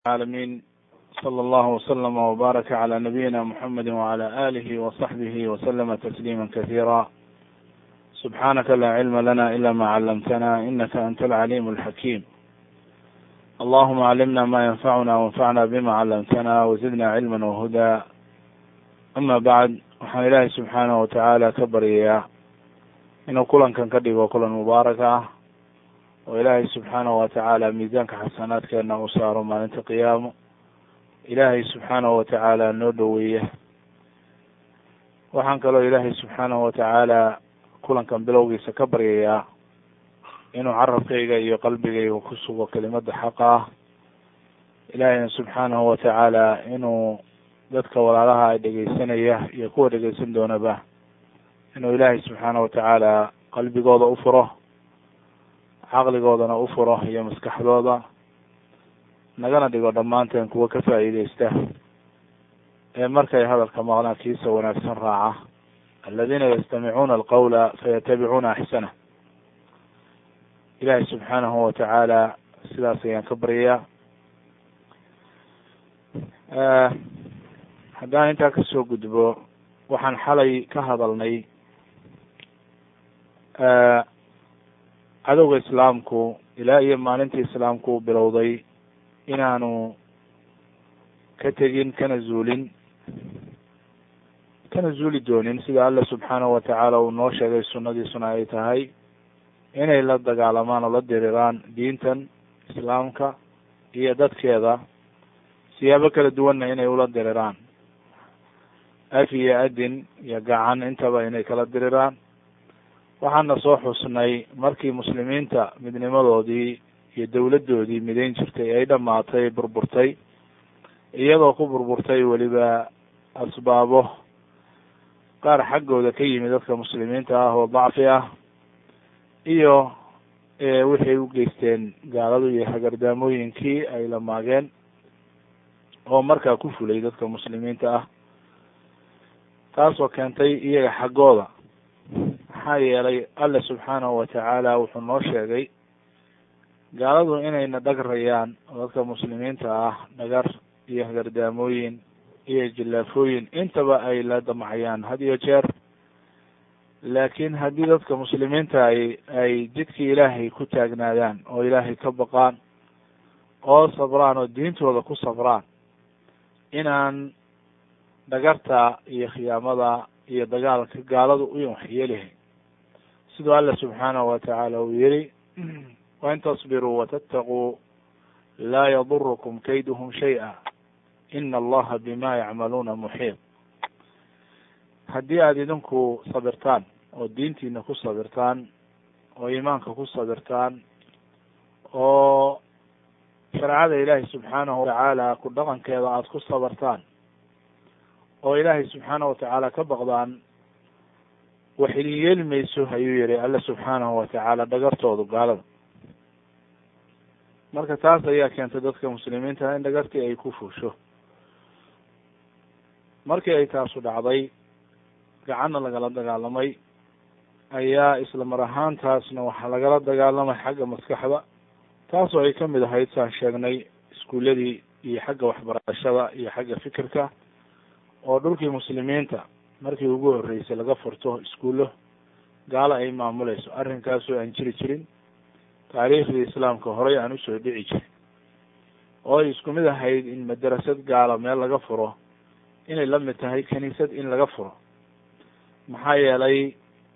العالمين صلى الله وسلم وبارك على نبينا محمد وعلى آله وصحبه وسلم تسليما كثيرا سبحانك لا علم لنا إلا ما علمتنا إنك أنت العليم الحكيم اللهم علمنا ما ينفعنا وانفعنا بما علمتنا وزدنا علما وهدى أما بعد waxaan ilaahay subxaanahu watacaala ka baryayaa inuu kulankan ka dhigo kulan mubaarak ah oo ilaahay subxaanahu watacaala miisaanka xasanaadkeena uu saaro maalinta qiyaamo ilaahay subxaanahu watacaala noo dhoweeya waxaan kaloo ilaahay subxaanahu watacaala kulankan bilowgiisa ka baryayaa inuu carabkayga iyo qalbigayga ku sugo kelimada xaqa ah ilaahayna subxaanahu watacaala inuu dadka walaalaha ay dhegeysanaya iyo kuwa dhegeysan doonaba inuu ilaahay subxaanahu watacaala qalbigooda u furo caqligoodana u furo iyo maskaxdooda nagana dhigo dhammaanteen kuwa ka faa'iideysta ee markay hadalka maqlaan kiisa wanaagsan raaca aladiina yastamicuuna alqawla fayatabicuuna axsana ilaahay subxaanahu watacaala sidaas ayaan ka baryayaa haddaan intaa kasoo gudbo waxaan xalay ka hadalnay cadowga islaamku ilaa iyo maalintii islaamku uu bilowday inaanu ka tegin kana zuulin kana zuuli doonin sida alla subxaanahu watacaala uu noo sheegay sunnadiisuna ay tahay inay la dagaalamaan oo la diriraan diintan islaamka iyo dadkeeda siyaabo kala duwanna inay ula diriraan af iyo adin iyo gacan intaba inay kala diriraan waxaana soo xusnay markii muslimiinta midnimadoodii iyo dowladdoodii midayn jirtay ay dhamaatay burburtay iyadoo ku burburtay weliba asbaabo qaar xaggooda ka yimid dadka muslimiinta ah oo dacfi ah iyo wixay u geysteen gaaladu iyo hagardaamooyinkii ay la maageen oo markaa ku fulay dadka muslimiinta ah taasoo keentay iyaga xaggooda maxaa yeelay alle subxaanahu watacaala wuxuu noo sheegay gaaladu inayna dhagrayaan oo dadka muslimiinta ah dhagar iyo hagardaamooyin iyo jillaafooyin intaba ay la damacayaan had iyo jeer laakiin haddii dadka muslimiinta ay ay jidkii ilaahay ku taagnaadaan oo ilaahay ka baqaan oo sabraan oo diintooda ku sabraan inaan dhagarta iyo khiyaamada iyo dagaalka gaaladu u waxyeelihayn siduu alla subxaanahu watacaala uu yihi wain tasbiruu watattaquu laa yadurukum kayduhum shay-a ina allaha bima yacmaluuna muxiit haddii aada idinku sabirtaan oo diintiina ku sabirtaan oo iimaanka ku sabirtaan oo shareecada ilaahi subxaanahu watacaala ku dhaqankeeda aada ku sabartaan oo ilaahay subxaanahu watacaala ka baqdaan wax idin yeeli mayso ayuu yihi alla subxaanahu watacaala dhagartoodu gaalada marka taas ayaa keentay dadka muslimiinta in dhagartii ay ku fuusho markii ay taasu dhacday gacanna lagala dagaalamay ayaa isla mar ahaantaasna waxaa lagala dagaalamay xagga maskaxda taasoo ay kamid ahayd saan sheegnay iskuuladii iyo xagga waxbarashada iyo xagga fikirka oo dhulkii muslimiinta markii ugu horreysay laga furto iskuullo gaalo ay maamuleyso arrinkaasoo aan jiri jirin taariikhdii islaamka horey aan usoo dhici jirin oo ay isku mid ahayd in madarasad gaalo meel laga furo inay la mid tahay kaniisad in laga furo maxaa yeelay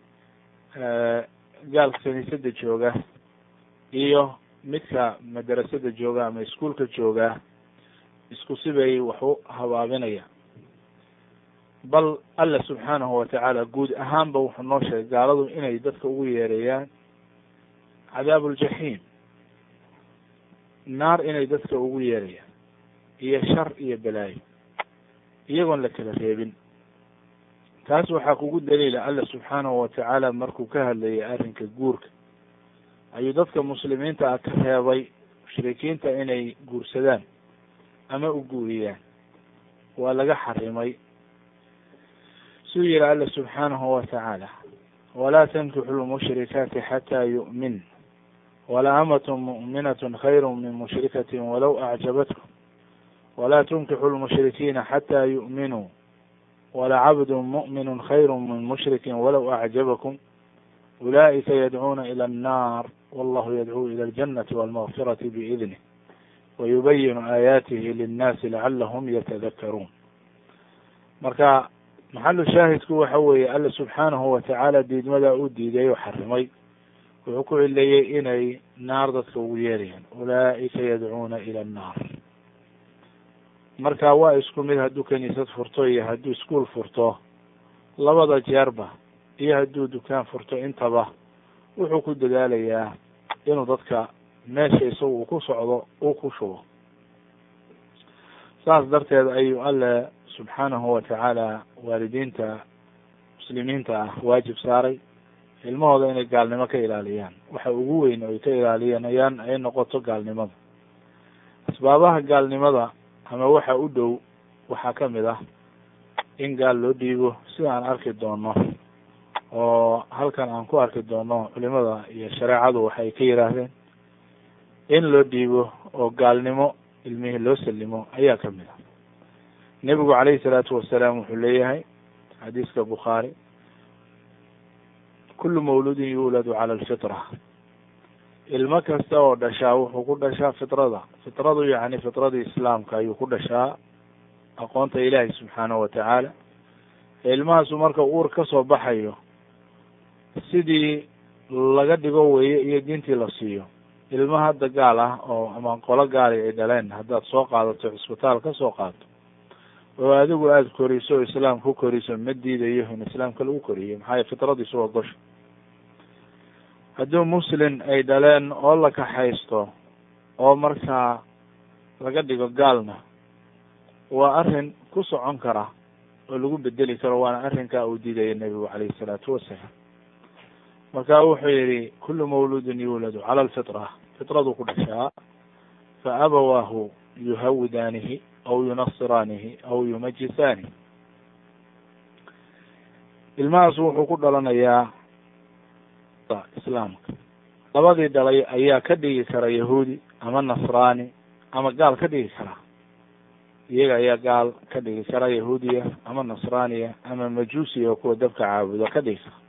gaalka kaniisada jooga iyo midka madarasada jooga ama iskuolka jooga isku sibay wax u habaabinayaan bal alla subxaanahu watacaala guud ahaanba wuxuu noo sheegay gaaladu inay dadka ugu yeereeyaan cadaab uljaxiim naar inay dadka ugu yeerayaan iyo shar iyo balaayo iyagoon la kala reebin taas waxaa kugu daliila alla subxaanahu watacaala markuu ka hadlayay arrinka guurka ayuu dadka muslimiinta ah ka reebay mushrikiinta inay guursadaan ama u guuriyaan waa laga xarimay suu yihi alla subxaanahu watacaala walaa tankixu lmushrikaati xataa yu'min wala amatun mu'minat khayru min mushrikatin walow acjabatkum walaa tunkixu lmushrikiina xataa yu'minuu walacabdu mu'minu khayru min mushrikin walow acjabakum ulaa'ika yadcuuna ila annaar wallahu yadcuu ila aljannati walmagfirati biidnih wayubayinu aayaatihi linnaasi lacalahum yatadakaruun marka maxalu shaahidku waxa weeye alla subxaanahu watacaala diidmadaa u diiday oo xarimay wuxuu ku cileeyey inay naar dadka ugu yeerayaan ulaa'ika yadcuuna ila annaar marka waa isku mid hadduu kaniisad furto iyo hadduu iskuol furto labada jeerba iyo hadduu dukaan furto intaba wuxuu ku dadaalayaa inuu dadka meesha isagu uu ku socdo uu ku shubo saas darteed ayuu alle subxaanahu watacaala waalidiinta muslimiinta ah waajib saaray ilmahooda inay gaalnimo ka ilaaliyaan waxa ugu weyn oo ay ka ilaalinayaan ay noqoto gaalnimada asbaabaha gaalnimada ama waxa u dhow waxaa kamid ah in gaal loo dhiibo sida aan arki doono oo halkan aan ku arki doono culimada iyo shareecadu waxay ka yidhaahdeen in loo dhiibo oo gaalnimo ilmihii loo salimo ayaa kamid ah nebigu calayhi salaatu wasalaam wuxuu leeyahay xadiiska bukhaari kullu mawludin yuuladu cala alfitra ilmo kasta oo dhashaa wuxuu ku dhashaa fitrada fitradu yacni fitradii islaamka ayuu ku dhashaa aqoonta ilaahi subxaanahu watacaala ilmahaasu marka uur ka soo baxayo sidii laga dhigo weye iyo diintii la siiyo ilmo hadda gaal ah oo ama qolo gaali ay dhaleen haddaad soo qaadato cisbitaal ka soo qaato oo adigu aada koriso oo islaam ku koriso ma diidayo in islaamka lagu koriyo maxaa fitradiisu waa gosha hadduu muslim ay dhaleen oo la kaxaysto oo markaa laga dhigo gaalna waa arrin ku socon kara oo lagu bedeli karo waana arrinkaa uu diidaya nebigu calayhi isalaatu wasalaam marka wuxuu yihi kullu mawludin yuuladu cala alfitra fitradu ku dhashaa fa abawaahu yuhawidaanihi aw yunasiraanihi aw yumajisaanihi ilmahaas wuxuu ku dhalanayaa islaamka labadii dhalay ayaa ka dhigi kara yahuudi ama nasraani ama gaal ka dhigi kara iyaga ayaa gaal ka dhigi kara yahuudiya ama nasraaniya ama majuusiya oo kuwa dabka caabudo ka dhigi kara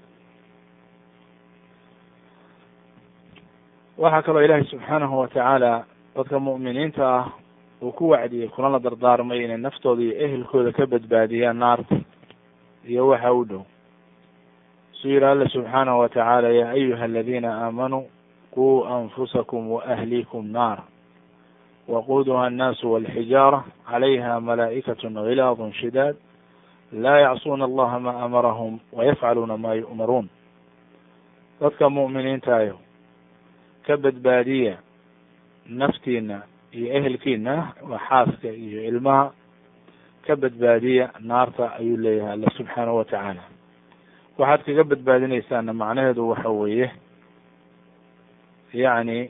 waxaa kaloo ilaahay subxaanahu watacaala dadka mu'miniinta ah uu ku wacdiyey kulana dardaarmay inay naftooda iyo ehelkooda ka badbaadiyaan naarta iyo waxa u dhow suu yihi alla subxaanahu watacaala ya ayuha aladiina aamanuu quu anfusakum waahliikum naara waquuduha annaasu walxijaara calayha malaa'ikatu gilaadun shidaad laa yacsuuna allaha ma amarahum wayafcaluuna ma yu'maruun dadka mu'miniintaayo ka badbaadiya naftiina iyo ehelkiina waa xaaska iyo ilmaha ka badbaadiya naarta ayuu leeyahay alla subxaanahu watacaala waxaad kaga badbaadinaysaana macnaheedu waxa weeye yacni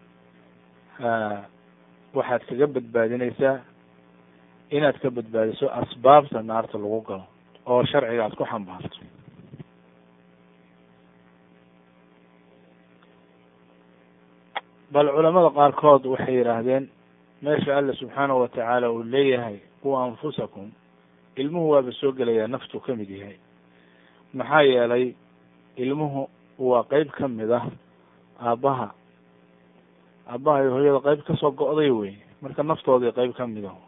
waxaad kaga badbaadinaysaa inaad ka badbaadiso asbaabta naarta lagu galo oo sharciga aad ku xambaarto bal culamada qaarkood waxay yidhaahdeen meesha alla subxaanahu watacaala uu leeyahay kuwa anfusakum ilmuhu waaba soo gelayaa naftu ka mid yahay maxaa yeelay ilmuhu waa qeyb ka mid ah aabbaha aabbaha iyo hooyada qeyb kasoo go'day wey marka naftoodii qeyb ka mid ah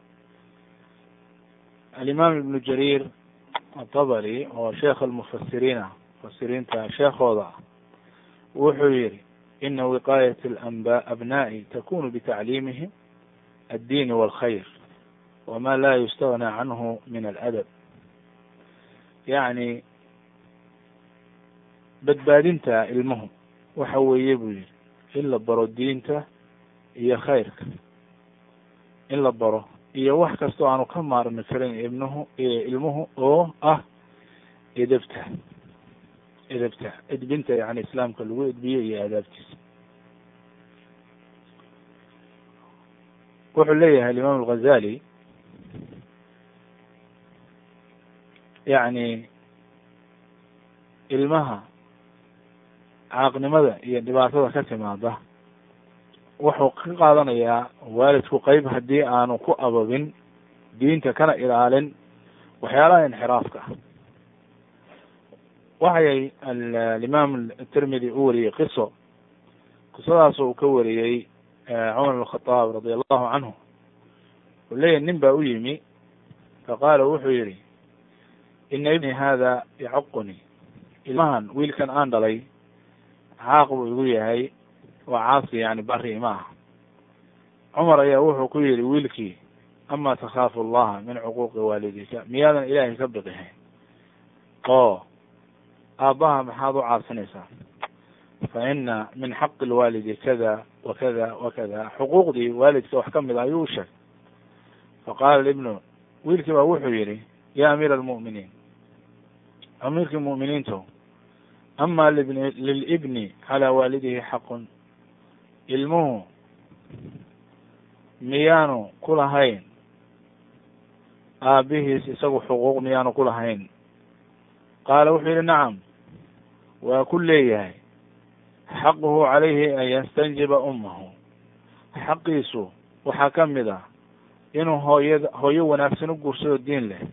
alimaam ibnu jariir atabari oo sheekh almufasiriin ah mufasiriinta sheekhooda ah wuxuu yihi ina wiqaayat alanba abna'i takunu bitacliimihim addiini walkhayr wama la yustagnaa canhu min aladab yacni badbaadinta ilmuhu waxa weeye buu yihi in la baro diinta iyo khayrka in la baro iyo wax kastoo aanu ka maarmi karin ibnuhu ilmuhu oo ah edebta edebta edbinta yani islaamka lagu edbiyo iyo aadaabtiisa wuxuu leeyahay alimaam alghazali yacni ilmaha caaqnimada iyo dhibaatada ka timaada wuxuu ka qaadanayaa waalidku qeyb haddii aanu ku ababin diinta kana ilaalin waxyaalaha inxiraafka ah waxay alimaam atirmidi u wariyey qiso qisadaas uu ka wariyey cumar bn khadaab radi allahu canhu uu leeyahy nin baa u yimi faqaala wuxuu yihi ina ibni hada yacuqunii ilmahan wiilkan aan dhalay caaq buu igu yahay waa caasi yani bari ima aha cumar ayaa wuxuu ku yihi wiilkii ama takhaafu allaha min cuquuqi waalidika miyaadan ilaahay ka biqihayn oo aabbaha maxaad u caasinaysaa fa ina min xaqi lwaalidi kada wa kada wa kada xuquuqdii waalidka wax kamid a ayuu u sheegay faqaala ibnu wiilkii baa wuxuu yihi ya amiira almu'miniin amiirkii mu'miniinto ama libni lilibni calaa waalidihi xaqun ilmuhu miyaanu ku lahayn aabihiis isagu xuquuq miyaanu ku lahayn qaala wuxuu yihi nacam waa ku leeyahay xaquhu calayhi an yastanjiba ummahu xaqiisu waxaa ka mid ah inuu hooyada hooyo wanaagsan u guursado diin leh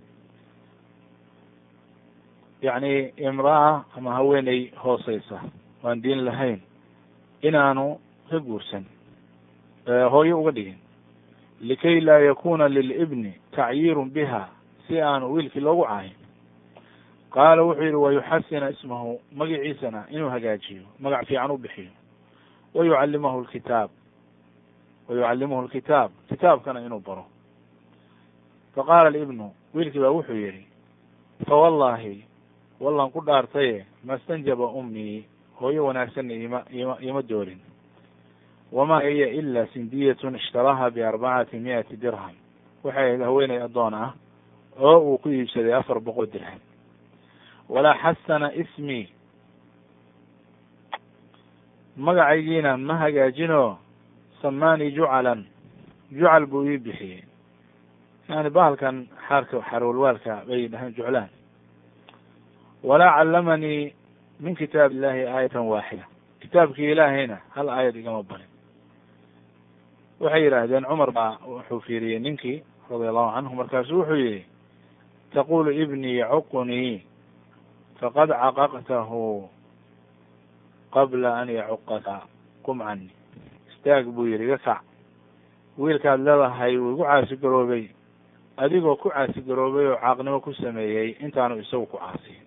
yacni imraa ama haweeney hooseysa waan diin lahayn inaanu ka guursan hooyo uga dhigin likay laa yakuna lilibni tacyiirun biha si aanu wiilkii loogu caayin qaala wuxuu yihi wayuxasina ismahu magaciisana inuu hagaajiyo magac fiican u bixiyo wayucallimahu lkitaab wayucallimuhu lkitaab kitaabkana inuu baro faqaala libnu wiilkii baa wuxuu yihi fawallahi wallan ku dhaartaye ma stanjaba ummii hooyo wanaagsanna ima ima ima doorin wamaa hiya ila sindiyatun ishtaraha biarbacati mi'ati dirham waxay ahayd haweeney addoon ah oo uu ku iibsaday afar boqol dirham walaa xasana ismii magacaygiina ma hagaajinoo samaani jucalan jucal buu ii bixiyey yani bahalkan xaarka xarwalwaalka bay dhahaan juclaan walaa callamanii min kitaab illahi aayatan waaxida kitaabkii ilaahayna hal aayad igama barin waxay yidhaahdeen cumar baa wuxuu fiiriyey ninkii radia allahu canhu markaasu wuxuu yihi taqulu ibnii yacuqunii faqad caqaqtahu qabla an yacuqaka qum cani istaag buu yihi iga kac wiilkaad leedahay wuu igu caasi garoobay adigoo ku caasi garoobay oo caaqnimo ku sameeyey intaanu isagu ku caasiyin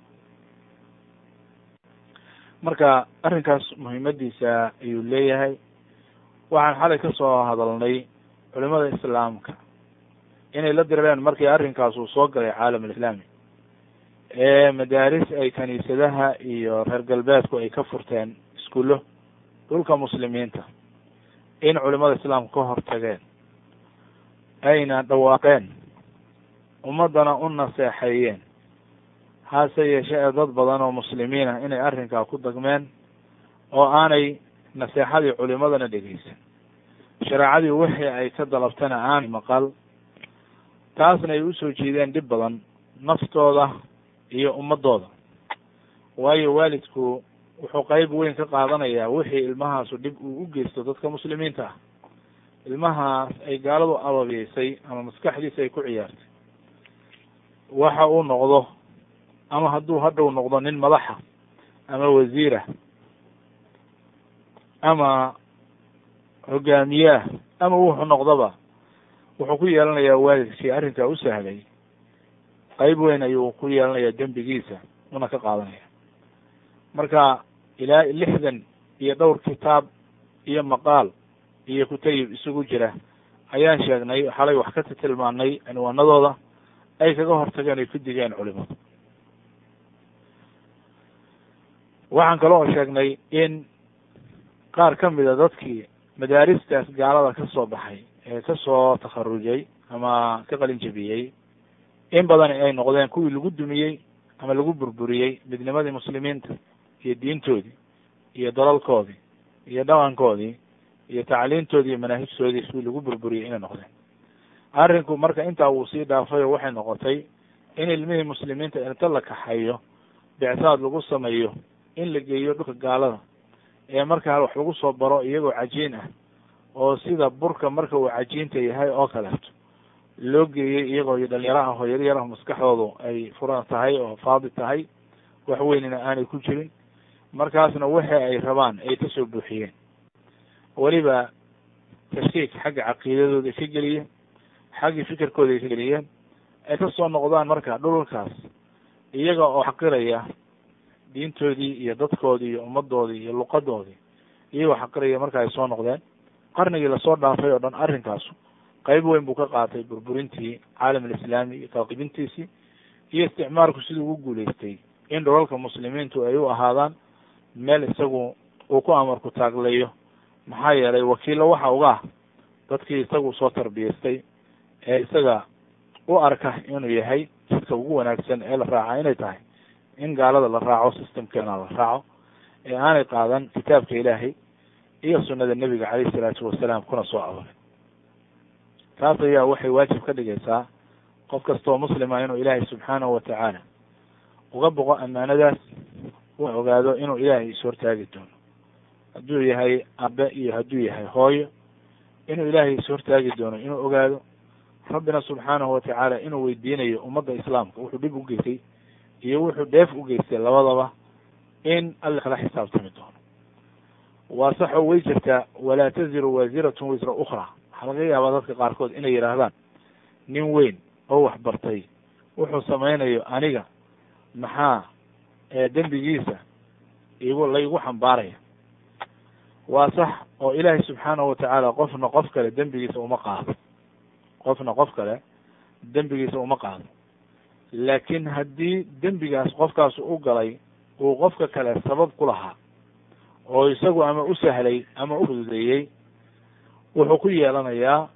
marka arrinkaas muhiimadiisa ayuu leeyahay waxaan xalay ka soo hadalnay culimada islaamka inay la direen markii arrinkaas uu soo galay caalam alislaami ee madaaris ay kaniisadaha iyo reer galbeedku ay ka furteen iskuullo dhulka muslimiinta in culimada islaamka ka hortageen ayna dhawaaqeen ummaddana u naseexeeyeen hase yeeshee ee dad badan oo muslimiin ah inay arrinkaa ku dagmeen oo aanay naseexadii culimadana dhegeysan shareecadii wixii ay ka dalabtana aanay maqal taasna ay usoo jeedeen dhib badan naftooda iyo ummadooda waayo waalidku wuxuu qeyb weyn ka qaadanayaa wixii ilmahaasu dhib uu u geysto dadka muslimiinta ah ilmahaas ay gaaladu ababiyeysay ama maskaxdiisa ay ku ciyaartay waxa uu noqdo ama hadduu hadhow noqdo nin madaxa ama wasiirah ama hogaamiyeah ama wuxuu noqdoba wuxuu ku yeelanayaa waalidkii arrinkaa u sahlay qeyb weyn ayuu ku yeelanayaa dembigiisa una ka qaadanaya marka ilaa lixdan iyo dhowr kitaab iyo maqaal iyo kutayib isugu jira ayaan sheegnay xalay wax ka tilmaanay cinwaanadooda ay kaga hortageen ay ku digeen culimadu waxaan kaloo sheegnay in qaar ka mida dadkii madaaristaas gaalada ka soo baxay ee kasoo takharujay ama ka qalin jebiyey in badan ay noqdeen kuwii lagu dumiyey ama lagu burburiyey midnimadii muslimiinta iyo diintoodii iyo dalalkoodii iyo dhaqankoodii iyo tacliintoodii iyo manaahijtoodii kuwii lagu burburiyey inay noqdeen arrinku marka intaa wuu sii dhaafay oo waxay noqotay in ilmihii muslimiinta inta la kaxayo bicsaad lagu sameeyo in la geeyo dhulka gaalada ee markaa wax lagu soo baro iyagoo cajiin ah oo sida burka marka uu cajiinta yahay oo kaleeto loo geeyey iyagoo dhalinyaro ah oo yaryar ah maskaxdoodu ay furan tahay oo faadi tahay wax weynina aanay ku jirin markaasna waxa ay rabaan ay kasoo buuxiyeen weliba tashkiik xagga caqiidadooda ay ka geliyeen xaggii fikirkooda ay ka geliyeen ay kasoo noqdaan marka dhulalkaas iyaga oo xaqiraya diintoodii iyo dadkoodii iyo ummadoodii iyo luqadoodii iyagoo xaqiraya marka ay soo noqdeen qarnigii lasoo dhaafay oo dhan arrinkaasu qayb weyn buu ka qaatay burburintii caalam alislaami iyo talqibintiisii iyo isticmaalku siduu ugu guulaystay in dhulalka muslimiintu ay u ahaadaan meel isagu uu ku amarku taagleeyo maxaa yeelay wakiillo waxa uga ah dadkii isagu soo tarbiyaystay ee isaga u arka inuu yahay jidka ugu wanaagsan ee la raaca inay tahay in gaalada la raaco systemkeena la raaco ee aanay qaadan kitaabka ilaahay iyo sunnada nebiga calayhi salaatu wasalaam kuna soo aroray taas ayaa waxay waajib ka dhigaysaa qof kastoo muslima inuu ilaahay subxaanahu watacaala uga boqo ammaanadaas uu ogaado inuu ilaahay ishortaagi doono hadduu yahay abe iyo hadduu yahay hooyo inuu ilaahay ishortaagi doono inuu ogaado rabbina subxaanahu watacaala inuu weydiinayo ummadda islaamka wuxuu dhib u geystay iyo wuxuu dheef u geystay labadaba in alla kala xisaabtami doono waa sax oo way jirtaa walaa taziru waasiratun wisra ukhra waxaa laga yaabaa dadka qaarkood inay yidhaahdaan nin weyn oo wax bartay wuxuu samaynayo aniga maxaa dembigiisa igu laygu xambaaraya waa sax oo ilaahay subxaanahu watacaala qofna qof kale dembigiisa uma qaado qofna qof kale dembigiisa uma qaado laakiin haddii dembigaas qofkaas u galay uu qofka kale sabab ku lahaa oo isagu ama u sahlay ama u fududeeyey wuxuu ku yeelanayaa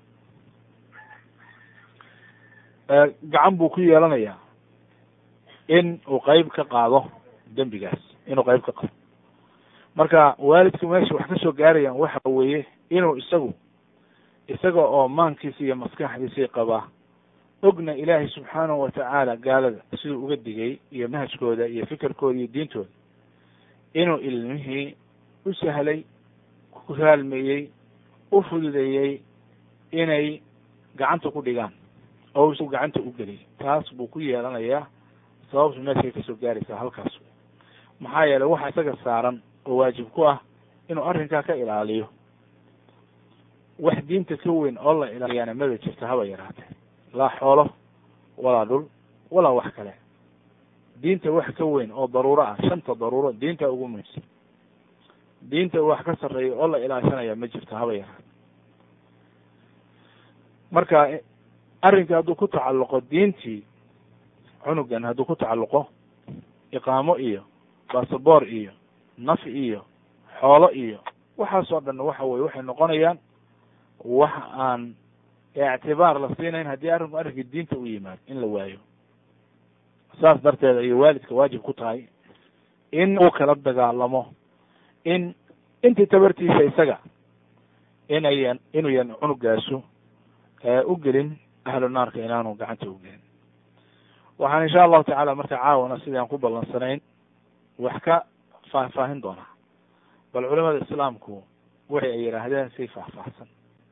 gacan buu ku yeelanayaa in uu qeyb ka qaado dembigaas inuu qeyb ka qaado marka waalidku meesha wax kasoo gaarayaan waxa weeye inuu isagu isaga oo maankiisa iyo maskaxdiisii qabaa ogna ilaahay subxaanahu watacaala gaalada siduu uga digay iyo manhajkooda iyo fikirkooda iyo diintooda inuu ilmihii u sahlay ku raalmeeyey u fududeeyey inay gacanta ku dhigaan oo isagu gacanta u geliyay taas buu ku yeelanayaa sababtu meeshay kasoo gaaraysaa halkaas maxaa yeelay waxa isaga saaran oo waajib ku ah inuu arrinkaa ka ilaaliyo wax diinta ka weyn oo la ilaaliyaana maba jirta haba yaraatee laa xoolo walaa dhul walaa wax kale diinta wax ka weyn oo daruuro ah shanta daruuro diinta ugu muhiimsan diinta wax ka sarreeya oo la ilaashanaya ma jirto haba yaraate marka arrinka hadduu ku tacalluqo diintii cunugan hadduu ku tacalluqo iqaamo iyo basaboor iyo naf iyo xoolo iyo waxaas oo dhan waxa weye waxay noqonayaan wax aan ictibaar la siinayn haddii arrinku arrinkii diinta u yimaado in la waayo saas darteed ayay waalidka waajib ku tahay in uu kala dagaalamo in intii tabartiisa isaga inayan inuyan cunugaasu u gelin ahlu naarka inaanu gacanta u gelin waxaan insha allahu tacaala marka caawana sidii aan ku ballansanayn wax ka faahfaahin doonaa bal culimada islaamku waxay ay yidhaahdeen si faahfaahsan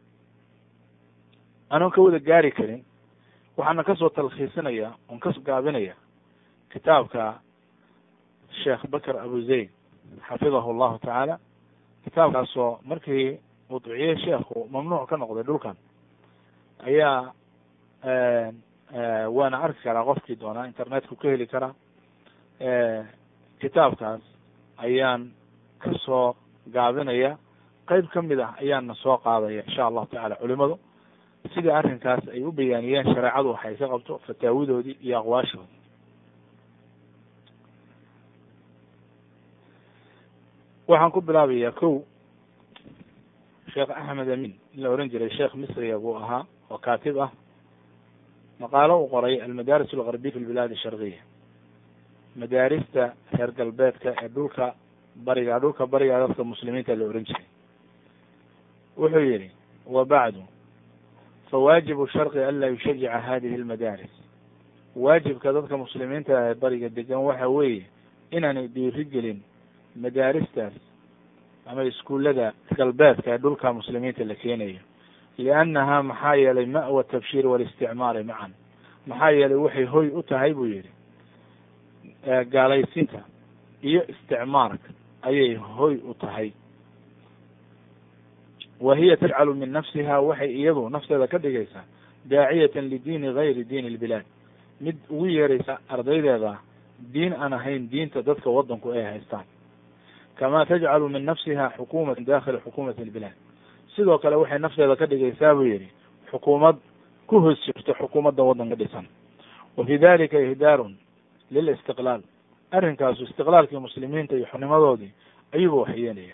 anoon ka wada gaari karin waxaana kasoo talkhiisinaya oon ka gaabinaya kitaabka sheekh bakr abu zayd xafidahu llahu tacaala kitaabkaasoo markii uu duciyey sheekhu mamnuuc ka noqday dhulkan ayaa waana arki karaa qofkii doonaa internetku ka heli karaa kitaabkaas ayaan kasoo gaabinaya qeyb kamid ah ayaana soo qaadaya insha allahu tacala culimadu sida arrinkaas ay u bayaaniyeen shareecadu waxay ka qabto fataawidoodii iyo aqwaashoodii waxaan ku bilaabayaa kow sheekh axmed amin in la ohan jiray sheekh misriya buu ahaa oo kaatib ah maqaalo uu qoray almadaaris algarbiya fi lbilaad sharkiya madaarista reer galbeedka ee dhulka bariga dhulka bariga dadka muslimiinta la ohan jiray wuxuu yihi wa bacdu fawaajibu sharqi an laa yushajica hadihi almadaaris waajibka dadka muslimiinta ee bariga degan waxa weeye inaanay dhiiri gelin madaaristaas ama iskuullada galbeedka ee dhulka muslimiinta la keenayo liannaha maxaa yeelay ma'wa tabshiir walisticmaari macan maxaa yeelay waxay hoy u tahay buu yihi gaalaysiinta iyo isticmaarka ayay hoy u tahay wa hiya tajcalu min nafsiha waxay iyadu nafteeda ka dhigaysaa daaciyatan lidiini gayri diini ilbilaad mid ugu yeeraysa ardaydeeda diin aan ahayn diinta dadka waddanku ay haystaan kama tajcalu min nafsiha xukumatan dakhila xukumati ilbilaad sidoo kale waxay nafteeda ka dhigaysaa buu yihi xukuumad ku hoos jirto xukuumadda waddanka dhisan wa fi dalika ihdaarun lilistiqlaal arrinkaasu istiqlaalkii muslimiinta iyo xurnimadoodii ayuuba waxyeenaya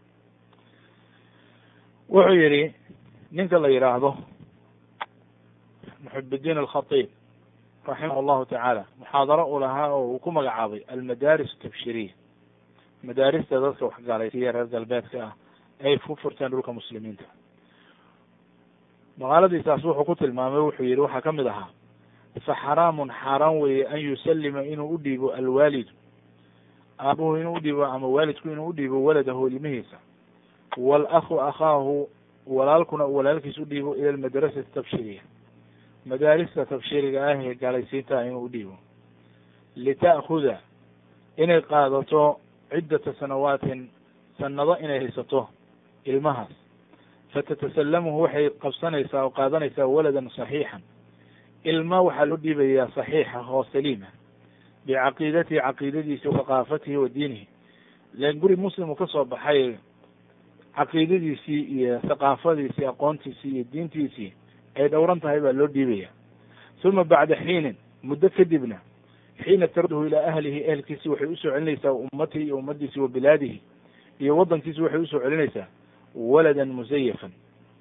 wuxuu yihi ninka la yidhaahdo muxibiddiin alkhatiib raximah llahu tacaala muxaadaro uu lahaa oo uu ku magacaabay almadaaris tabshiriya madaarista dadka waxgaalaysiiya reer galbeedka ah ay ku furteen dhulka muslimiinta maqaaladiisaas wuxuu ku tilmaamay wuxuu yihi waxaa kamid ahaa fa xaraamun xaaraan weeye an yusallima inuu u dhiibo alwaalidu aabuhu inuu udhiibo ama waalidku inuu udhiibo waladahu ilmihiisa waal-akhu akhaahu walaalkuna uu walaalkiis udhiibo ila almadrasati tabshiriya madaarista tabshiriga ah ee gaalaysiinta inuu udhiibo lita'khuda inay qaadato ciddata sanawaatin sanado inay haysato ilmahaas fatatasallamuhu waxay qabsanaysaa oo qaadanaysaa waladan saxiixan ilma waxaa loo dhiibayaa saxiixa oo saliima bicaqiidatihi caqiidadiisi waqaafatihi wa diinihi len guri muslim uu ka soo baxay caqiidadiisii iyo thaqaafadiisii aqoontiisii iyo diintiisii ay dhowran tahay baa loo dhiibaya uma bacda xiinin muddo kadibna xiina tarduhu ilaa ahlihi ehelkiisi waxay usoo celinaysaa ummatihi iyo ummadiisi wa bilaadihi iyo waddankiisi waxay usoo celinaysaa waladan musayafan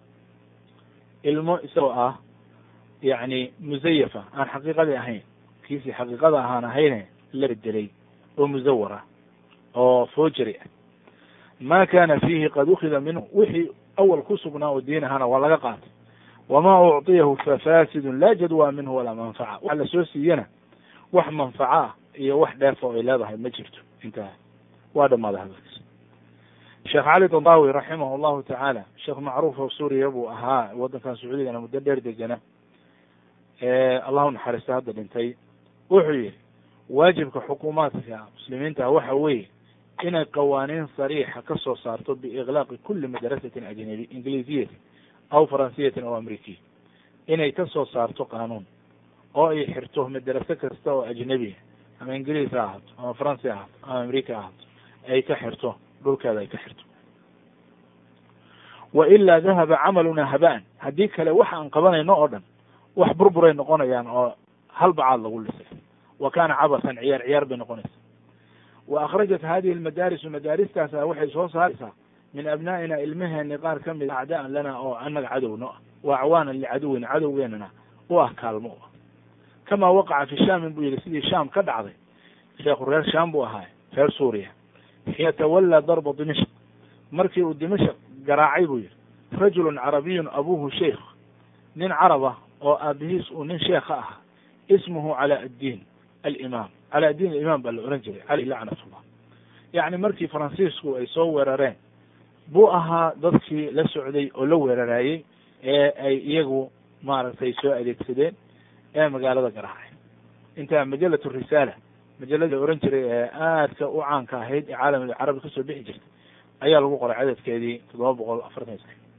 ilmo isagoo ah yacni musayafa aan xaqiiqadii ahayn kiisii xaqiiqada ahaan ahayne la bedelay oo musawar ah oo foojari ah ma kana fiihi qad ukida minhu wixii awal ku sugnaa oo diin ahana waa laga qaatay wama ucطiyahu fafasidun laa jadwa minhu walaa manfaca waxa lasoo siiyana wax manfaco ah iyo wax dheefa oo ay leedahay ma jirto intaa waa dhamaaday hadalkiis sheekh cali dadawi raximah allahu tacaala sheekh macruuf oo suuriya buu ahaa waddankan sacuudigana muddo dheer degana allahu naxariista hadda dhintay wuxuu yihi waajibka xukuumaadka muslimiinta waxa weeye inay qawaaniin sariixa ka soo saarto biiklaaqi kuli madrasatin ajnabi ingiliisiyatin aw faransiyatin aw amerikiya inay ka soo saarto qaanuun oo ay xirto madrase kasta oo ajnabiya ama ingiliis ha ahaato ama faransi ahaato ama amerika ha ahaato ay ka xirto dhulkeeda ay ka xirto wa ilaa dahaba camaluna habaan haddii kale waxa aan qabanayno oo dhan wax burburay noqonayaan oo hal bacaad lagu lisay wa kana cabasan ciyaar ciyaar bay noqonaysaa wa akhrajat hadihi almadaarisu madaaristaasa waxay soo saaraysaa min abnaa'ina ilmaheeni qaar ka mid acdaan lana oo annaga cadowno ah wa acwaanan licaduwina cadowgeenana u ah kaalmo u ah kama waqaca fi shaamin buu yihi sidii shaam ka dhacday sheekhu reer shaam buu ahaa reer suuriya xiina tawallaa darba dimashq markii uu dimashq garaacay buu yihi rajulun carabiyun abuhu sheikh nin caraba oo aabihiis uu nin sheekha ahaa ismuhu cala addiin alimaam cala addiin alimaam baa la ohan jiray caleyh lacnatullah yacni markii faransiisku ay soo weerareen buu ahaa dadkii la socday oo la weeraraayey ee ay iyagu maaragtay soo adeegsadeen ee magaalada garaacay intaa majalat risaala majalada la ohan jiray ee aadka u caanka ahayd ee caalamul carabi kasoo bixi jirtay ayaa lagu qoray cadadkeedii toddoba boqol afartan iyo sax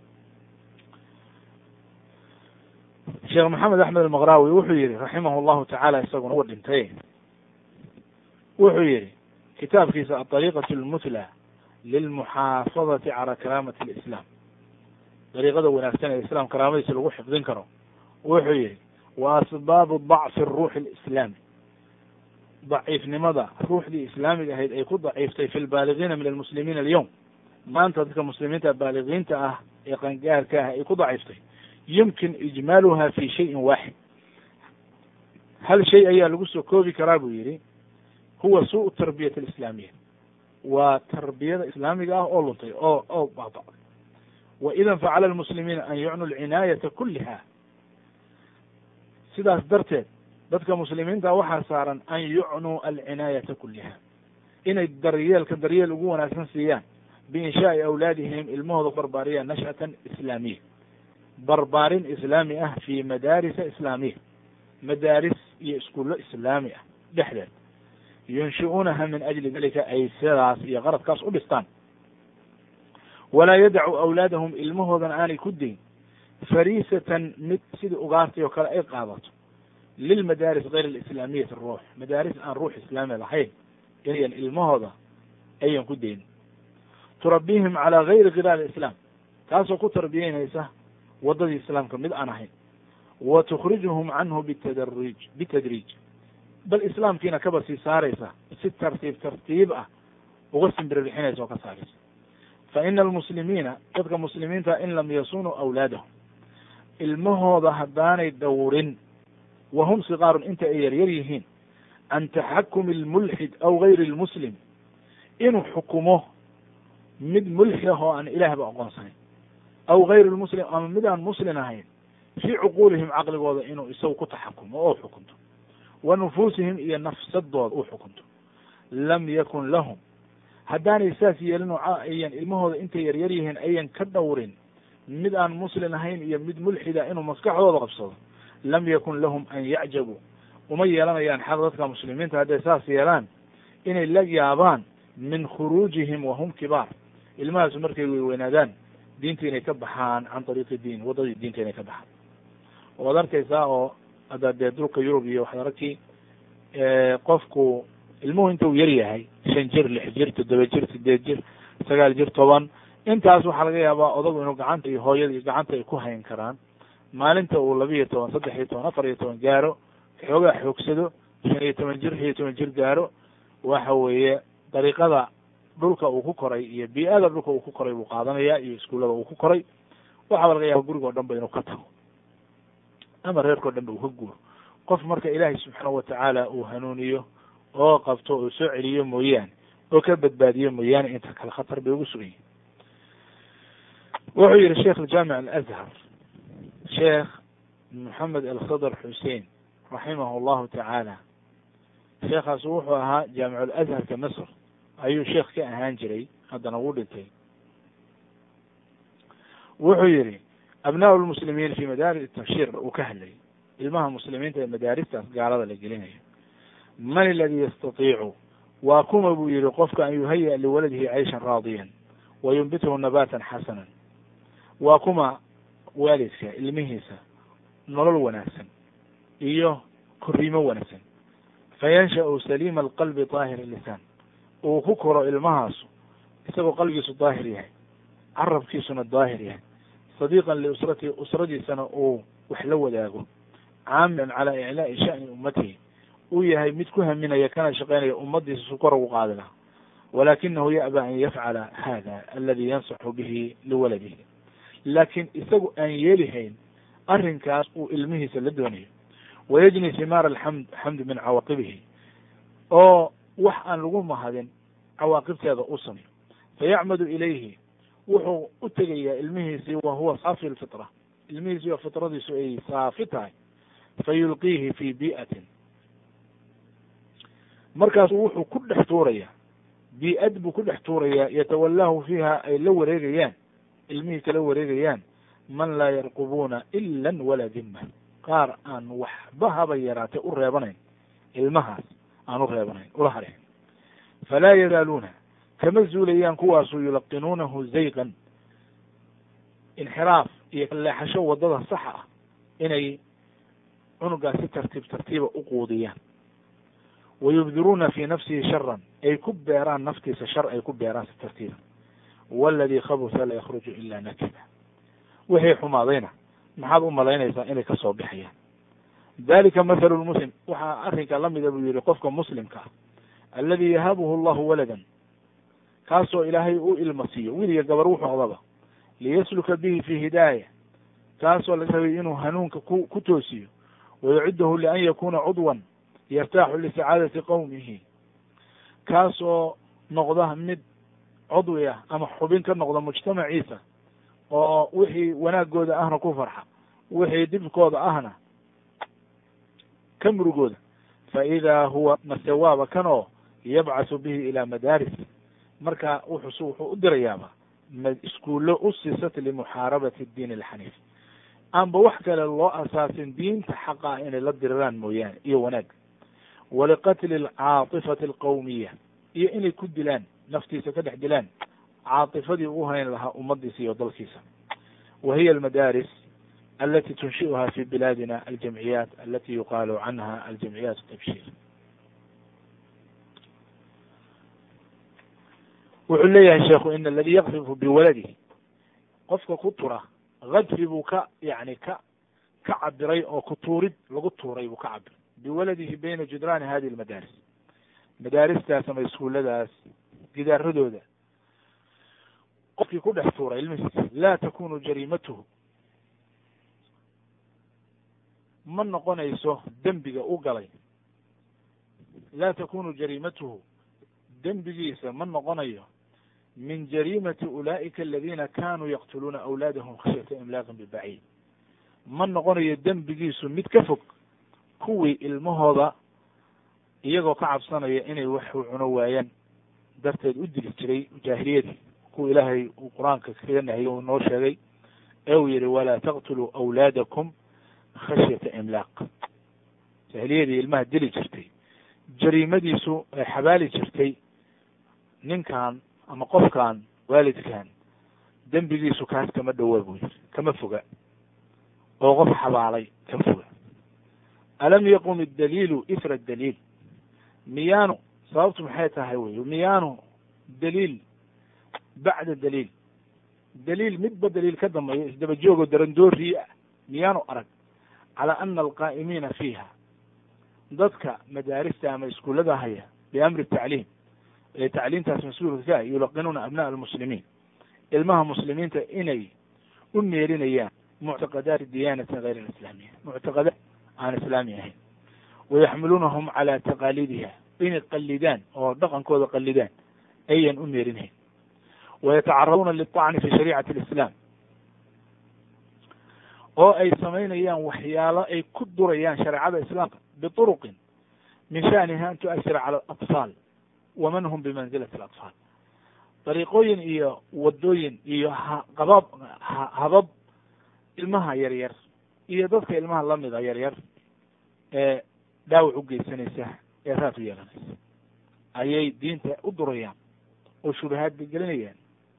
sheekh maxamed axmed almaqrawi wuxuu yihi raximah llahu tacaala isaguna wa dhintay wuxuu yihi kitaabkiisa aariiqat lmutla lilmuxaafadati cala karaamati lislaam dariiqada wanaagsan ee islaam karaamadiisa lagu xifdin karo wuxuu yihi wa asbaabu dacfi ruuxi alislaami daciifnimada ruuxdii islaamiga ahayd ay ku daciiftay fi lbaaligiina min almuslimiina alyowm maanta dadka muslimiinta baaligiinta ah ee qangaarka ah ay ku daciiftay yumkin ijmaaluha fi shayin waaxid hal shay ayaa lagu soo koobi karaa buu yihi huwa suu tarbiyat alislaamiya waa tarbiyada islaamiga ah oo luntay oo oo baaba'day wa idan facala lmuslimiina an yucnu alcinaayata kuliha sidaas darteed dadka muslimiinta waxaa saaran an yucnuu alcinaayata kuliha inay daryeelka daryeel ugu wanaagsan siiyaan biinshaai awlaadihim ilmahooda barbaariya nash'atan islaamiya barbaarin islaami ah fi madaarisa islaamiya madaaris iyo iskuullo islaami ah dhexdeed yunshi'uunaha min ajli dalika ay sidaas iyo qaradkaas u dhistaan walaa yadacu awlaadahum ilmahoodana aanay ku dayn fariisatan mid sidii ugaartay oo kale ay qaadato lilmadaaris gayr alislaamiyati ruux madaaris aan ruux islaami lahayn inayan ilmahooda ayan ku dayn turabihim calaa gayri khilaal islaam taasoo ku tarbiyeynaysa waddadii islaamka mid aan ahayn wa tukhrijuhum canhu bitadariij bitadriij bal islaamkiina kaba sii saaraysa si tartiib tartiib ah uga simbiribixinaysa oo ka saaraysa fa ina almuslimiina dadka muslimiinta in lam yasunuu awlaadahum ilmahooda haddaanay dhowrin wa hum sigaarun inta ay yaryar yihiin can taxakumi almulxid aw gayri lmuslim inuu xukumo mid mulxid ah oo aan ilaahba aqoonsanayn aw gayr lmuslim ama mid aan muslin ahayn fii cuquulihim caqligooda inuu isagu ku taxakumo oo xukunto wa nufuusihim iyo nafsadooda uu xukunto lam yakun lahum haddaanay saas yeelin oo ayan ilmahooda intay yaryar yihiin ayan ka dhowrin mid aan muslin ahayn iyo mid mulxida inuu maskaxdooda qabsado lam yakun lahum an yacjabuu uma yeelanayaan xaq dadka muslimiinta hadday saas yeelaan inay la yaabaan min khuruujihim wahum kibaar ilmahaasu markay weyweynaadaan diinta inay ka baxaan can ariiqi diin waddadii diinta inay ka baxaan waad arkaysaa oo hadda dee dulka yurub iyo waxaad aragti qofku ilmuhu inta uu yar yahay shan jir lix jir toddoba jir sideed jir sagaal jir toban intaas waxaa laga yaabaa odagu inuu gacanta iyo hooyada iyo gacanta ay ku hayn karaan maalinta uu laba iyo toban saddex iyo toban afar iyo toban gaaro xoogaa xoogsado shan iyo toban jir iyo toban jir gaaro waxa weeye dariiqada dhulka uu ku koray iyo bii-ada dhulka uu ku koray buu qaadanaya iyo iskuullada uu ku koray waxaaba laga yaaba gurigoo dhan ba inuu ka tago ama reerkao dhan ba uu ka guuro qof marka ilaahay subxaanahu watacaala uu hanuuniyo oo qabto oo soo celiyo mooyaane oo ka badbaadiyo mooyaane inta kale khatar bay ugu sugan yihin wuxuu yihi sheikh aljaamic alazhar sheekh moxamed alkhadr xusein raximah allahu tacaala sheekhaas wuxuu ahaa jaamic alazharka masr ayuu sheekh ka ahaan jiray haddana wuu dhintay wuxuu yihi abnaa lmuslimiin fi madaaris tabshir uu ka hadlayay ilmaha muslimiinta ee madaaristaas gaalada la gelinayo man aladi yastatiicu waa kuma buu yihi qofka an yuhaya liwaladihi cayshan raadiyan wa yumbithu nabatan xasanan waa kuma waalidka ilmihiisa nolol wanaagsan iyo koriimo wanaagsan fayansha'u saliima alqalbi daahir lisaan uu ku koro ilmahaasu isagoo qalbigiisu daahir yahay carabkiisuna daahir yahay sadiiqan liusratihi usradiisana uu wax la wadaago caamilan calaa iclaa'i sha'ni ummatihi uu yahay mid ku haminaya kana shaqaynaya ummadiisa su kor ugu qaadi laha walakinahu ya'ba an yafcala hada aladi yansaxu bihi liwaladihi laakiin isagu aan yeelihayn arrinkaas uu ilmihiisa la doonayo wayajni simaar alxamd xamd min cawaaqibihi oo wax aan lagu mahadin cawaaqibteeda u sameyo fayacmadu ilayhi wuxuu u tegayaa ilmihiisii wa huwa saafi lfitra ilmihiisii oo fitradiisu ay saafi tahay fayulqiihi fi bi'atin markaasu wuxuu ku dhex tuurayaa bii-ad buu ku dhex tuurayaa yatawallaahu fiiha ay la wareegayaan ilmihii kala wareegayaan man laa yarqubuuna ilan walaa dimma qaar aan waxba haba yaraatay u reebanayn ilmahaas aan u reebanayn ula hareen falaa yazaaluuna kama zuulayaan kuwaasu yulaqinuunahu zayqan inxiraaf iyo leexasho waddada saxa ah inay cunugaas si tartiib tartiiba u quudiyaan wa yubdiruuna fi nafsihi sharan ay ku beeraan naftiisa shar ay ku beeraan si tartiiba waladii khabusa la yakhruju ila nakida wixii xumaadayna maxaad u malaynaysaa inay kasoo bixayaan dalika mathalu lmuslim waxaa arrinka lamida buu yihi qofka muslimka ah aladi yahabuhu allahu waladan kaasoo ilaahay u ilma siiyo wiliga gabar wuxuu odaba liyasluka bihi fi hidaaya kaasoo laga rabay inuu hanuunka ku ku toosiyo wayacudahu lian yakuna cudwan yartaaxu lisacaadati qowmihi kaasoo noqda mid cudwi ah ama xubin ka noqda mujtamaciisa oo wixii wanaagooda ahna ku farxa wixii dhibkooda ahna ka murugooda fa idaa huwa masewaaba kan oo yabcasu bihi ilaa madaaris marka wuxuus wuxuu u dirayaaba iskuullo usisat limuxaarabati diin alxaniif aanba wax kale loo asaasin diinta xaqa ah inay la diriraan mooyaane iyo wanaag waliqatli alcaatifati alqawmiya iyo inay ku dilaan naftiisa ka dhex dilaan caatifadii u hayn lahaa ummadiisa iyo dalkiisa wa hiya almadaaris alati tunshi'uha fi bilaadina aljamciyaat alati yuqaalu canha aljamciyaat tabshir wuxuu leeyahay sheekhu in aladi yakfifu biwaladihi qofka ku tura kadfi buu ka yani ka ka cabiray oo ku tuurid lagu tuuray buu ka cabiray biwaladihi bayna judraani hadihi almadaaris madaaristaas ama iskuulladaas gidaaradooda qofkii ku dhex tuuray ilmihiisa laa takunu jariimatuhu ma noqonayso dembiga u galay laa takunu jariimatuhu dembigiisa ma noqonayo min jariimati ulaa'ika aladiina kanuu yaqtuluuna awlaadahum khashyata imlaaqin bibaciid ma noqonayo dembigiisu mid ka fog kuwii ilmahooda iyagoo ka cabsanaya inay waxu cuno waayaan darteed u dili jiray jaahiliyadii kuwa ilaahay uu qur-aanka kaga nahiyey uu noo sheegay ee uu yihi walaa taqtuluu awlaadakum khashyata imlaaq jaahiliyadii ilmaha dili jirtay jariimadiisu ay xabaali jirtay ninkan ama qofkan waalidkan dembigiisu kaas kama dhowa buu yiri kama foga oo qof xabaalay kama foga alam yaqum idaliilu ifra daliil miyaanu sababtu maxay tahay wey miyaanu daliil bacda daliil daliil midba daliil ka dambeeyo isdaba joogoo darandooriyi ah miyaanu arag calaa ana alqaa'imiina fiiha dadka madaarista ama iskuullada haya biamri tacliim ee tacliimtaas mas-uulka ka ah yulaqinuuna abna'a almuslimiin ilmaha muslimiinta inay u meerinayaan muctaqadaati diyaanatin gayr alislaamiya muctaqadaat aan islaami ahayn wayaxmiluunahum calaa taqaaliidiha inay qalidaan oo dhaqankooda qalidaan ayan u meerinayn wayatacaraduuna liلطacni fi shariicati اlislaam oo ay samaynayaan waxyaalo ay ku durayaan shareecada islaamka biطuruqin min shaniha an tu'asira cala alatfaal waman hum bimanzilati alatfaal dariiqooyin iyo wadooyin iyo haqabab habab ilmaha yar yar iyo dadka ilmaha lamida yar yar ee dhaawac u geysanaysa ee raad u yeelanaysa ayay diinta u durayaan oo shubahaad bay gelinayaan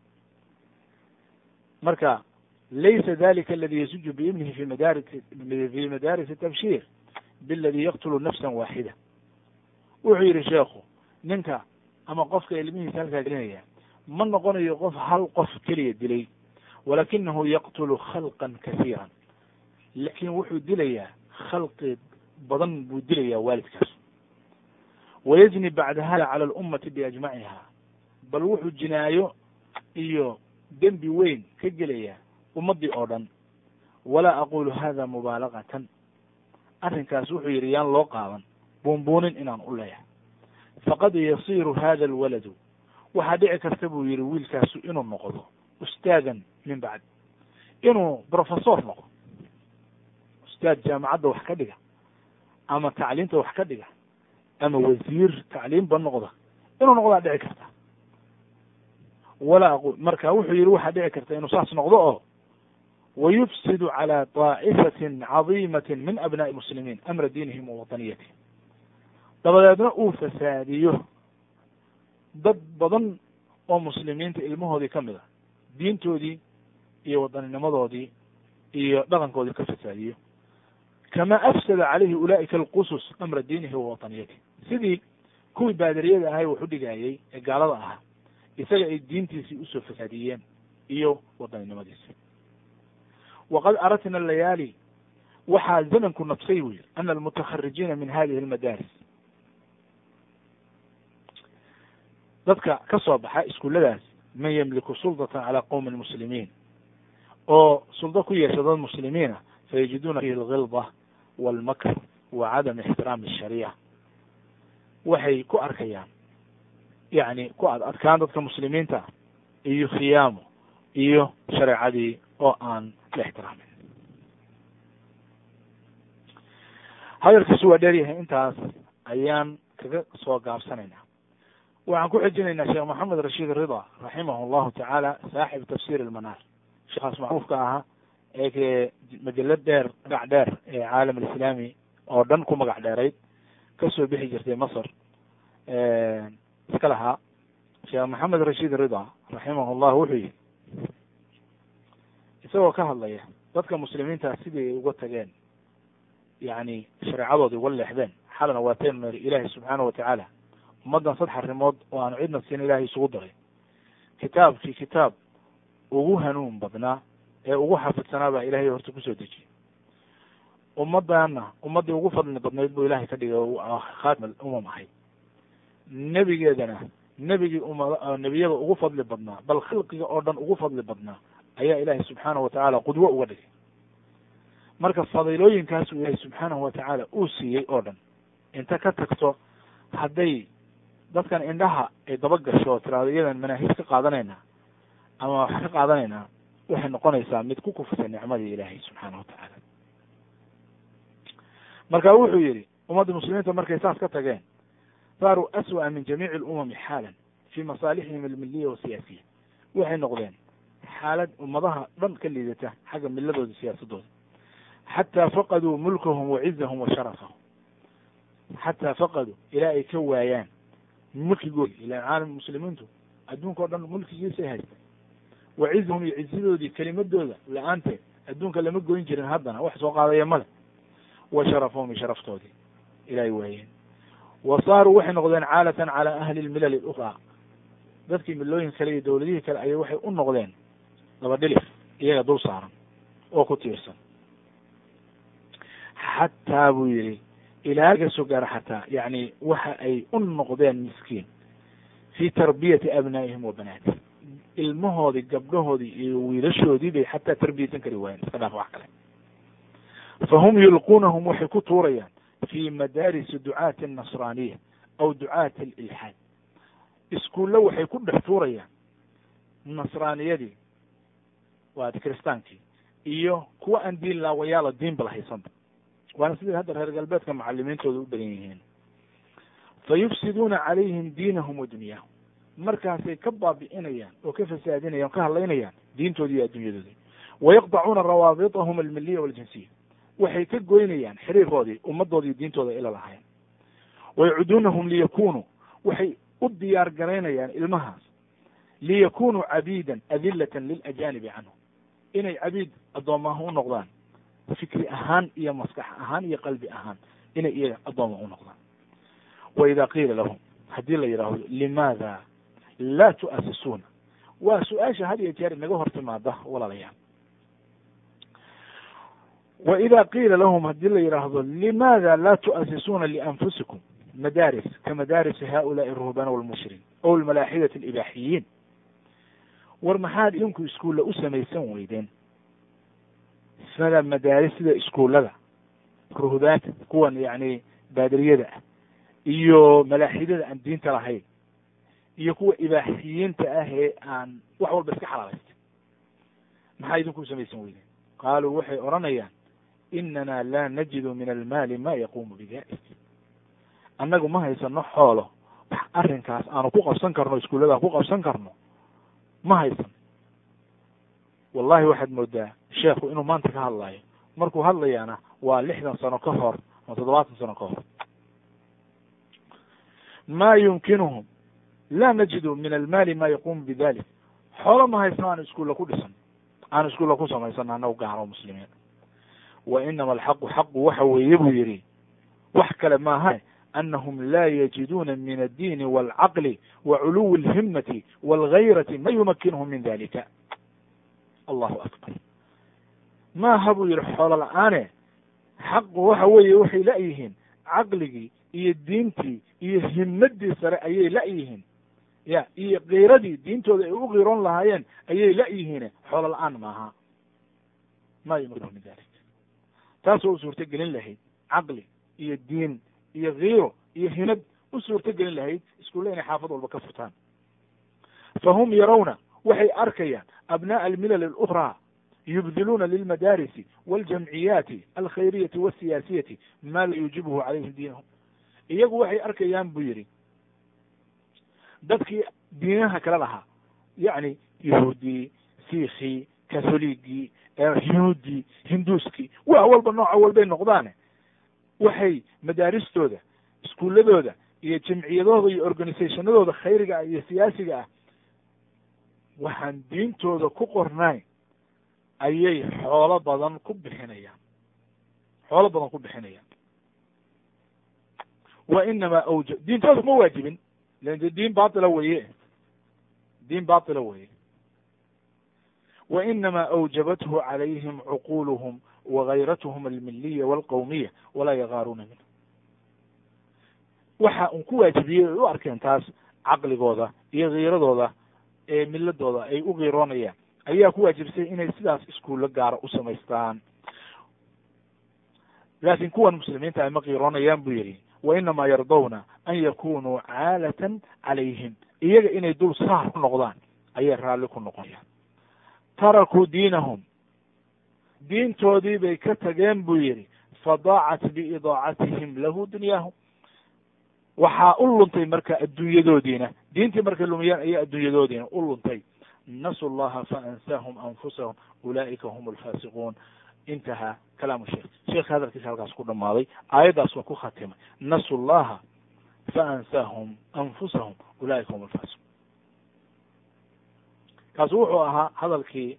marka laysa dalika aladi yasuju biibnihi fi madaari fi madaris tabshir biladi yaqtulu nafsa waaxida wuxuu yihi sheekhu ninka ama qofka ilmihiisa halkaa gelinaya ma noqonayo qof hal qof keliya dilay walakinahu yaqtulu khalqan kasiiran laakin wuxuu dilayaa khalqi badan buu dilayaa waalidkaas wayazni bacda hada cala alummati biajmaciha bal wuxuu jinaayo iyo dembi weyn ka gelaya ummaddii oo dhan walaa aqulu hada mubaalagatan arrinkaas wuxuu yidhi yaan loo qaadan buunbuunin inaan u leeyahay faqad yasiru hada alwaladu waxaa dhici karta buu yihi wiilkaasu inuu noqdo ustaadan min bacd inuu professor noqdo ustaad jaamacadda wax ka dhiga ama tacliimta wax ka dhiga ama wasiir tacliimba noqda inuu noqdaa dhici karta walaa aqul marka wuxuu yihi waxaa dhici karta inuu saas noqdo oo wayufsidu calى طaa'ifatin cadiimatin min abnaءi muslimiin amra diinihim wa wataniyatihim dabadeedna uu fasaadiyo dad badan oo muslimiinta ilmahoodii ka mid a diintoodii iyo wadanninimadoodii iyo dhaqankoodii ka fasaadiyo kama afsada calayhi ulaa'ika alqusus amra diinihi wa wataniyatihi sidii kuwii baadariyada ahay wax u dhigayay ee gaalada ahaa isaga ay diintiisii usoo fasaadiyeen iyo wadaninimadiisi waqad aratna layaali waxaa zamanku nafsay buu yihi ana almutakharijiina min hadihi almadaaris dadka ka soo baxa iskuulladaas man yamliku suldatan calaa qowmi muslimiin oo suldo ku yeesha dad muslimiina fayajiduuna fihi algilda walmakr wa cadam ixtiraami ashariica waxay ku arkayaan yacni ku ad adkaan dadka muslimiinta iyo khiyaamo iyo shareecadii oo aan la ixtiraamin hadalkiisu waa dheer yahay intaas ayaan kaga soo gaabsanaynaa waxaan ku xejinaynaa sheekh maxamed rashiid rida raximahu llahu tacaala saaxib tafsir almanaar sheekhaas macruufka ahaa ee majalad dheer magac dheer ee caalam alislaami oo dhan ku magac dheerayd kasoo bixi jirtay masr iska lahaa sheekh maxamed rashiid rida raximahu llah wuxuu yihi isagoo ka hadlaya dadka muslimiinta sidii ay uga tageen yani shareecadoodii uga leexdeen xalana waateen meri ilaahi subxaana watacaala ummaddan saddex arrimood oo aanu cidna siin ilahay isugu daray kitaabkii kitaab ugu hanuun badnaa ee ugu xafidsanaa baa ilahay horta kusoo dejiyey ummaddaana ummaddii ugu fadli badnayd buu ilahay ka dhigay khaatim umam ahayd nebigeedana nebigii uma nebiyada ugu fadli badnaa bal khalqiga oo dhan ugu fadli badnaa ayaa ilaahay subxaanahu watacaala qudwo uga dhigay marka fadiilooyinkaasuu ilaahay subxaanahu watacaala uu siiyey oo dhan inta ka tagto hadday dadkan indhaha ay daba gasho oo tiraado iyadan manaahij ka qaadanayna ama wax ka qaadanaynaa waxay noqonaysaa mid ku kufsay nicmadii ilaahay subxaana watacaala marka wuxuu yihi ummadda muslimiinta markay saas ka tageen saaruu aswa'a min jamiici alumami xaalan fii masaalixihim almiliya wasiyaasiya waxay noqdeen xaalad ummadaha dhan ka liidata xagga miladooda siyaasadooda xataa faqaduu mulkahum wa cizahum wa sharafahum xataa faqaduu ilaa ay ka waayaan mulkigoodi ilaan caalam muslimiintu adduunka o dhan mulkigiisay haysteen wa cizahum iyo cizidoodii kelimadooda la-aanteed adduunka lama goyn jirin haddana wax soo qaadaya male wa sharafahum iyo sharaftoodii ilaahay waayeen wa saaruu waxay noqdeen caalatan calaa ahli lmilal اlukraa dadkii milooyin kale iyo dowladihii kale ayay waxay u noqdeen laba dhilif iyaga dul saaran oo ku tiirsan xataa buu yihi ilaa laga soo gaaro xataa yani waxa ay u noqdeen miskiin fii tarbiyati abnaa'ihim wa banaatihim ilmahoodii gabdhahoodii iyo wiilashoodii bay xataa tarbiyaysan kari waayeen iska dhaaf wax kale fahum yulquunahum waxay ku tuurayaan fi madaarisi ducaati anasraaniya aw ducaati alilxaad iskuullo waxay ku dhex tuurayaan nasraaniyadii waa kiristaankii iyo kuwa aan diin laawayaala diinba lahaysanba waana sidai hadda reer galbeedka macalimiintooda u badan yihiin fa yufsiduuna calayhim diinahum wa dunyaahum markaasay ka baabi'inayaan oo ka fasaadinayaan o ka hadlaynayaan diintoodii iyo adduunyadoodii wayaqdacuuna rawaabitahum almiliya waljinsiya waxay ka goynayaan xiriirkoodii ummaddoodii diintooda ila lahayn wayacuduunahum liyakunuu waxay u diyaar garaynayaan ilmahaas liyakunuu cabiidan adilatan lilajaanibi canhum inay cabiid addoomaha u noqdaan fikri ahaan iyo maskax ahaan iyo qalbi ahaan inay iyaga addooma u noqdaan wa ida qiila lahum haddii la yidhaahdo limaada laa tu'asisuuna waa su-aasha had iyo jeer inaga hor timaada walaalayaal wa ida qiila lahum haddii la yidhaahdo limaada laa tu'asisuuna lianfusikum madaaris ka madaarisi haulaai aruhbana walmushriin ow almalaaxidati alibaaxiyiin war maxaad idinku iskuulla u samaysan weydeen sida madaaris sida iskuullada ruhbaanta kuwan yani baadiriyada ah iyo malaaxidada aan diinta lahayn iyo kuwa ibaaxiyiinta ah ee aan wax walba iska xalaalaystay maxaa idinku u samaysan weydeen qaaluu waxay odhanayaan inana laa najidu min almaali ma yaquumu bidalik annagu ma haysano xoolo wax arrinkaas aanu ku qabsan karno iskuullada ku qabsan karno ma haysan wallahi waxaad moodaa sheekhu inuu maanta ka hadlaayo markuu hadlayaana waa lixdan sano ka hor ama toddobaatan sano ka hor ma yumkinuhum laa najidu min almaali ma yaquumu bidalik xoolo ma haysno aanu iskuulla ku dhisan aanu iskuulla ku samaysano annagu gaaro muslimiin wa inama alxaqu xaqu waxa weeye buu yihi wax kale maaha anahum laa yajiduuna min addiini walcaqli wa culuwi alhimati walgayrati ma yumakinuhum min dalika allahu akbar maaha buu yihi xoolo la-aane xaqu waxa weeye waxay la-yihiin caqligii iyo diintii iyo himadii sare ayay la-yihiin ya iyo kiiradii diintooda ay u qiiroon lahaayeen ayay la-yihiin xoolo la-aan maaha ma yumakinuhum min dalik taasoo u suurto gelin lahayd caqli iyo diin iyo kiiro iyo himad u suurto gelin lahayd iskuulle inay xaafad walba ka furtaan fa hum yarawna waxay arkayaan abnaءa almilal اlأkhraa yubdiluuna lilmadaarisi waاljamciyaati alkhayriyati wاsiyaasiyati ma la yuujibuhu calayhim diinahum iyagu waxay arkayaan buu yihi dadkii diinaha kale lahaa yacni yahuudii siikii katholigii yuhuudii hinduuskii wax walba nooca walbay noqdaane waxay madaaristooda iskuuladooda iyo jamciyadooda iyo organisationadooda khayriga ah iyo siyaasiga ah waxaan diintooda ku qornayn ayay xoolo badan ku bixinayaan xoolo badan ku bixinayaan wa inamaa awja diintooda kuma waajibin lan de diin batila weye diin batila weye wa inamaa awjabathu calayhim cuquluhum wagayratuhum almiliya walqawmiya walaa yagaaruuna minhu waxa un ku waajibiyey ay u arkeen taas caqligooda iyo kiiradooda ee miladooda ay u kiiroonayaan ayaa ku waajibsay inay sidaas iskuullo gaara u samaystaan laakin kuwan muslimiinta ay ma kiiroonayaan buu yihi wa inamaa yardawna an yakunuu caalatan calayhim iyaga inay dul saar ku noqdaan ayay raalli ku noqonayaan tarakuu diinahum diintoodii bay ka tageen buu yihi fadaacat biidaacatihim lahu dunyaahum waxaa u luntay marka adduunyadoodiina diintii markay lumiyaan ayaa adduunyadoodiina u luntay nasu llaha faansaahum anfusahum ulaa'ika hum alfaasiquun intahaa kalaamu sheikh sheekha hadalkiisa halkaas ku dhamaaday aayaddaas waa ku khatimay nasu llaha faansaahum anfusahum ulaa'ika hum alfaasiquun kaasi wuxuu ahaa hadalkii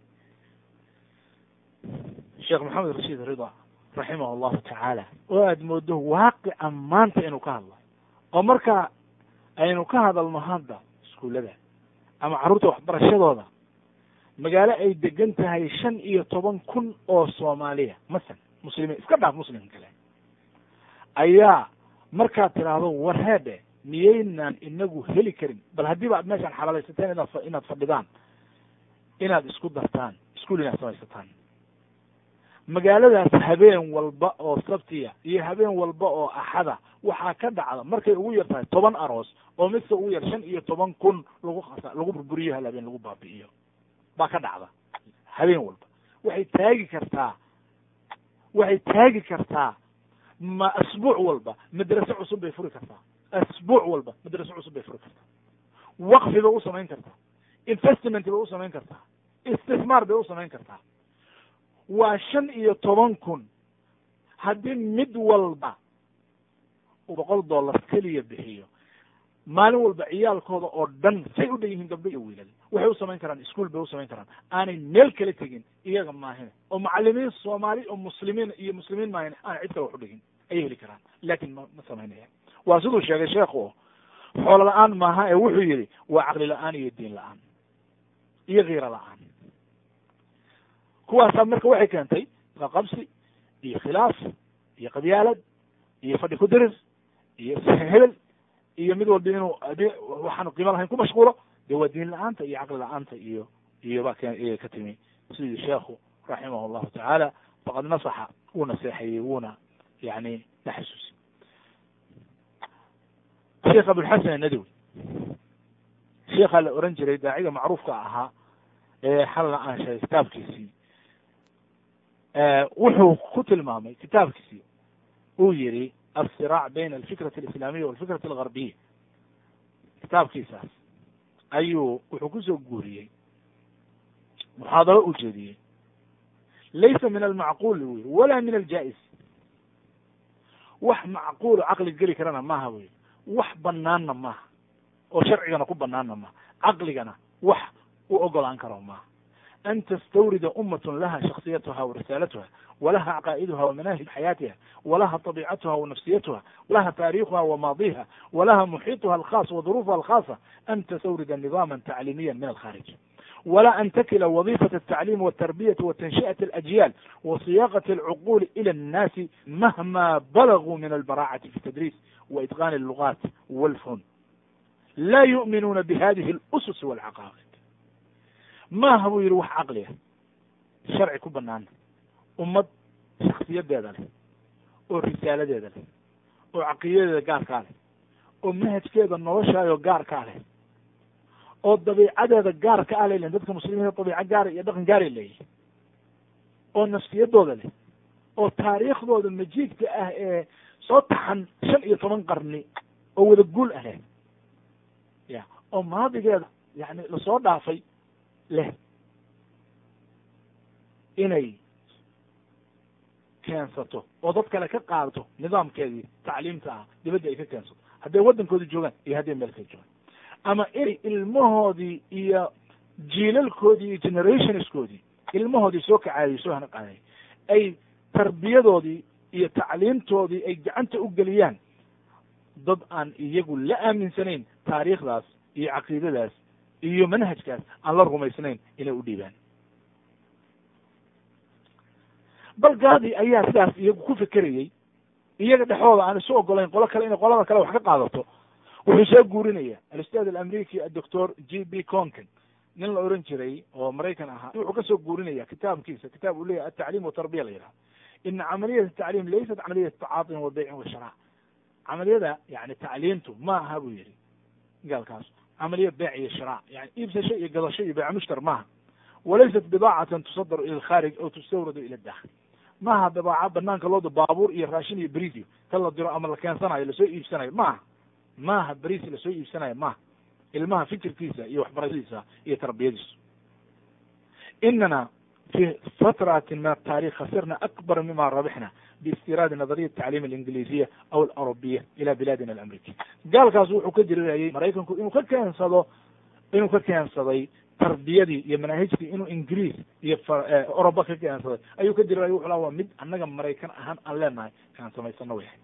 sheekh maxamed rashiid rida raximah allahu tacaala oo aad moodo waaqica maanta inuu ka hadlayo oo marka aynu ka hadalno hadda iskuullada ama carruurta waxbarashadooda magaalo ay degan tahay shan iyo toban kun oo soomaaliya masalan muslimiin iska dhaaf muslim kale ayaa markaad tidhaahdo warheedhe miyaynaan inagu heli karin bal haddiiba aad meeshaan xalaalaysateen inaad inaad fadhidaan inaad isku dartaan iskuul inaad samaysataan magaaladaas habeen walba oo sabtiya iyo habeen walba oo axada waxaa ka dhacda markay ugu yar tahay toban aroos oo midka ugu yar shan iyo toban kun lagu khasa lagu burburiyo hal habeen lagu baabi'iyo baa ka dhacda habeen walba waxay taagi kartaa waxay taagi kartaa ma asbuuc walba madrase cusub bay furi kartaa asbuuc walba madrase cusub bay furi kartaa waqfi bay u samayn kartaa investment bay u samayn kartaa istismaar bay u samayn kartaa waa shan iyo toban kun haddii mid walba boqol dollar keliya bixiyo maalin walba ciyaalkooda oo dhan say u dhan yihiin gabdho iyo wiilal waxay u samayn karaan ischool bay u samayn karaan aanay meel kala tegin iyaga maahine oo macalimiin soomaali oo muslimiin iyo muslimiin maahine aanay cid kale wax u dhigin ayay heli karaan laakin ma ma samaynaya waa siduu sheegay sheekhu xoolo la-aan maaha ee wuxuu yihi waa caqli la-aan iyo diin la-aan iyo kiiro la-aan kuwaasaa marka waxay keentay qaqabsi iyo khilaaf iyo qabyaalad iyo fadhi ku dirir iyo hebel iyo mid walba inuu waxaanu qiimo lahayn ku mashquulo de waa diin la-aanta iyo caqli la-aanta iyo iyo ba k ka timi sidii sheekhu raximah llahu tacaala faqad nasaxa wuu naseexayey wuuna yani la xasuusi sheekh abulxasan anadawi sheekhaa la oran jiray daaciga macruufka ahaa ee xalna aan sheegay kitaabkiisii wuxuu ku tilmaamay kitaabkiisii uu yihi alsiraac bayna alfikrati alislaamiya walfikrati algarbiya kitaabkiisaas ayuu wuxuu kusoo guuriyey muxaadaro u jeediyey laysa min almacquul uu yihi walaa min aljaa-is wax macquulo caqli geli karana maaha wy wax banaanna maaha oo sharcigana ku banaanna maaha caqligana wax u ogolaan karo maaha an tastawrida umat laha shaksiyatuha warisaalatuha walaha caqaa'iduha wamanahij xayaatiha walaha طabicatuha wanafsiyatuha walaha taarikhuha wamaadiha walaha muxiituha alkhas waduruufuha alkhasa an tastawrida nidama tacliimiya min alkharij wla an takila wadifaة الtacliim wالtarbiyati watanshئaة اlأjyaal wasiyaqaة اlcuquli ilى الnaasi mahma balaguu min albaracati fi tadriis waitqan الlugat wاlfun la yu'minuuna bihadihi اlusus wاlcaqaa'id maaha buu yihi wax caqliya sharci ku banaana ummad shaksiyadeeda leh oo risaaladeeda leh oo caqiidadeeda gaarkaa leh oo manhajkeeda noloshaayo gaarkaa leh oo dabiicadeeda gaarka ah lay lehin dadka muslimiinta dabiico gaara iyo dhaqan gaaray leeyihin oo nafsiyadooda leh oo taariikhdooda majiidka ah ee soo taxan shan iyo toban qarni oo wada guul ah leh ya oo maadigeeda yani lasoo dhaafay leh inay keensato oo dad kale ka qaadato nidaamkeedii tacliimta ah dibadda ay ka keensato hadday waddankooda joogaan iyo hadday meel kala joogaan ama inay ilmahoodii iyo jiilalkoodii iyo generationskoodii ilmahoodii soo kacaayay soo hana qaadayay ay tarbiyadoodii iyo tacliimtoodii ay gacanta u geliyaan dad aan iyagu la aaminsanayn taariikhdaas iyo caqiidadaas iyo manhajkaas aan la rumaysnayn inay u dhiibaan bal gaadii ayaa sidaas iyagu ku fekerayey iyaga dhexdooda aan isu ogolayn qolo kale inay qolada kale wax ka qaadato wuxuu soo guurinaya alistaad alamriki adoctor g b conken nin la oran jiray oo maraykan ahaa wuxuu kasoo guurinaya kitaabkiisa kitaab uu leyahay atacliim watarbiya la yidhaha ina camaliyat atacliim laysat camaliyat tacaatin wa beycin wa shara camaliyada yani tacliimtu ma aha buu yihi gaalkaas camaliya beyc iyo shiraac yani iibsasho iyo gadasho iyo beyc mushtar maaha walaysat bidaacatan tusadaru ila alkharij aw tustawradu ila dakhil maaha bidaaca banaanka looda baabuur iyo raashin iyo beridio tan la diro ama la keensanayo lasoo iibsanayo maaha maaha beriis lasoo iibsanayo maaha ilmaha fikirkiisa iyo waxbarashadiisa iyo tarbiyadiisa inana fi fatratin min ataarikh khasirna akbar mima rabixna biistiraadi nadariya tacliim alingiliisiya aw alarubiya ila bilaadina alamriki gaalkaas wuxuu ka dirirayay maraykanku inuu ka keensado inuu ka keensaday tarbiyadii iyo manaahijtii inuu ingiriis iyo oroba ka keensaday ayuu ka dirirayay wuxu laha waa mid annaga maraykan ahaan aan leenahay kaan samaysano way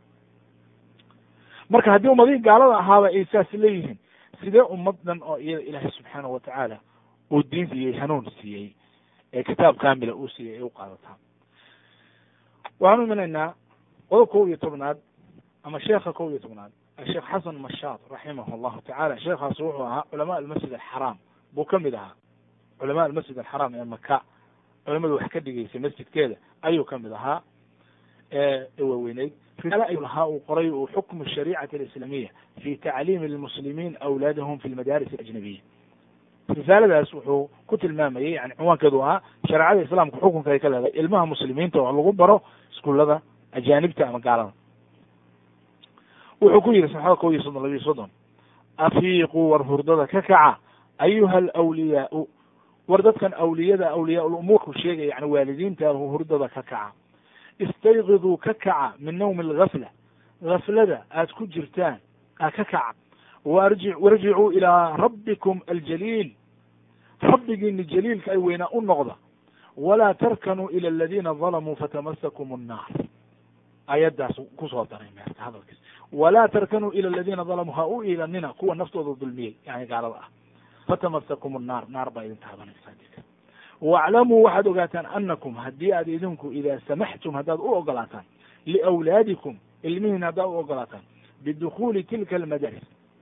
marka haddii ummadihii gaalada ahaaba ay saas leeyihiin sidee ummaddan oo iyada ilaahay subxaanahu watacaala uu diin siiyey hanuun siiyey ee kitaab kamila uu siiyey ay u qaadataa waxaan u imanaynaa qodob kow iyo tobnaad ama sheekha kow iyo tobnaad asheekh xasan mashaad raximah allahu tacala sheekhaas wuxuu ahaa culamaa almasjid alxaraam buu ka mid ahaa culamaa almasjid alxaraam ee maka culamadu wax ka dhigeysay masjidkeeda ayuu ka mid ahaa ee waaweyneyd risaale ayuu lahaa uu qoray uu xukmu shariicati alislamiya fi tacliimi lmuslimiin awlaadahum fi lmadaaris alajnabiya risaaladaas wuxuu ku tilmaamayey yani cinwaankeedu ahaa shareecada islaamka xukunka ay ka leedahay ilmaha muslimiinta oo lagu baro iskuullada ajaanibta ama gaalada wuxuu ku yihi saxada kow iyo soddon labiyo soddon afiiquu war hurdada ka kaca ayuha alawliyaau war dadkan awliyada awliyaa ulumuurku sheegaya yani waalidiinta hurdada ka kaca istayqiduu ka kaca min nawmi algafla gaflada aad ku jirtaan a ka kaca warji warjicuu ilaa rabbikum aljaliil rabbigiini jaliilka ay weynaa u noqda walaa tarkanuu ila aladiina dalamuu fatamasakum annaar ayaddaas kusoo daray meerta hadalkiis walaa tarkanuu ila aladiina dalamuu ha u iilanina kuwa naftooda dulmiyey yani gaalada ah fatamasakum annaar naar baa idin taabanaysaa dika waaclamuu waxaad ogaataan anakum haddii aad idinku idaa samaxtum haddaad u ogolaataan liawlaadikum ilmihiina haddaad u ogolaataan bidukuuli tilka almadaris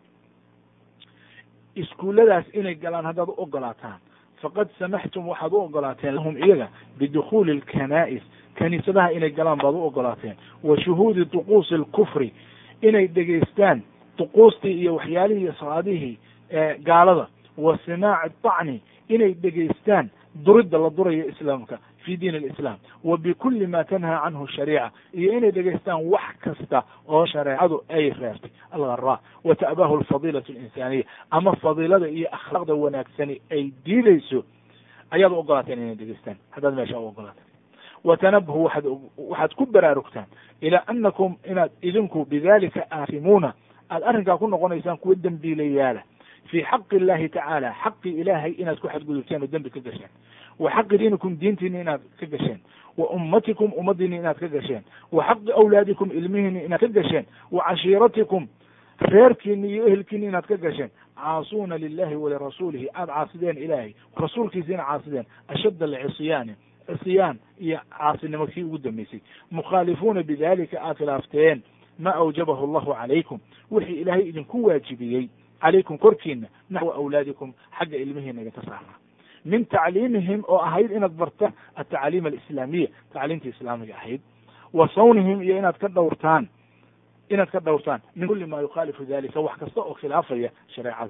iskuulladaas inay galaan haddaad u ogolaataan faqad samaxtum waxaad u ogolaateen lahum iyaga bidukuuli alkanaa'is kaniisadaha inay galaan baad u ogolaateen wa shuhuudi duquusi alkufri inay dhegaystaan duquustii iyo waxyaalihii salaadihii gaalada wa simaaci dacni inay dhegaystaan duridda la durayo islaamka fi diin alislaam wa bikulli ma tanhaa canhu shariica iyo inay dhegaystaan wax kasta oo shareecadu ay reertay algharaa wa ta'baahu alfadiilatu alinsaaniya ama fadiilada iyo akhlaaqda wanaagsani ay diidayso ayaad u ogolaateen inay dhegaystaan haddaad meesha u ogolaateen watanabahu waxaad waxaad ku baraarugtaan ilaa anakum inaad idinku bidalika aasimuuna aad arrinkaa ku noqonaysaan kuwa dembiilayaala fi xaqi illahi tacaala xaqi ilaahay inaad ku xadgudubteen oo dembi ka gasheen wa xaqi diinikum diintiini inaad ka gasheen wa ummatikum ummadiini inaad ka gasheen wa xaqi awlaadikum ilmihiini inaad ka gasheen wa cashiiratikum reerkiini iyo ehelkiini inaad ka gasheen caasuuna lilahi walirasuulihi aada caasideen ilaahay rasuulkiisiina caasideen ashadda alcisyaani cisyaan iyo caasinimo kii ugu dambeysay mukhaalifuuna bidalika aad khilaafteen ma awjabahu allahu calaykum wixii ilaahay idinku waajibiyey calaykum korkiina naxwa awlaadikum xagga ilmihiina idinka saarnaa min tacliimihim oo ahayd inaad bartaan atacliim alislaamiya tacliimta islaamiga ahayd wa sawnihim iyo inaad ka dhowrtaan inaad ka dhowrtaan min kuli ma yukhaalifu dalika wax kasta oo khilaafaya shareecada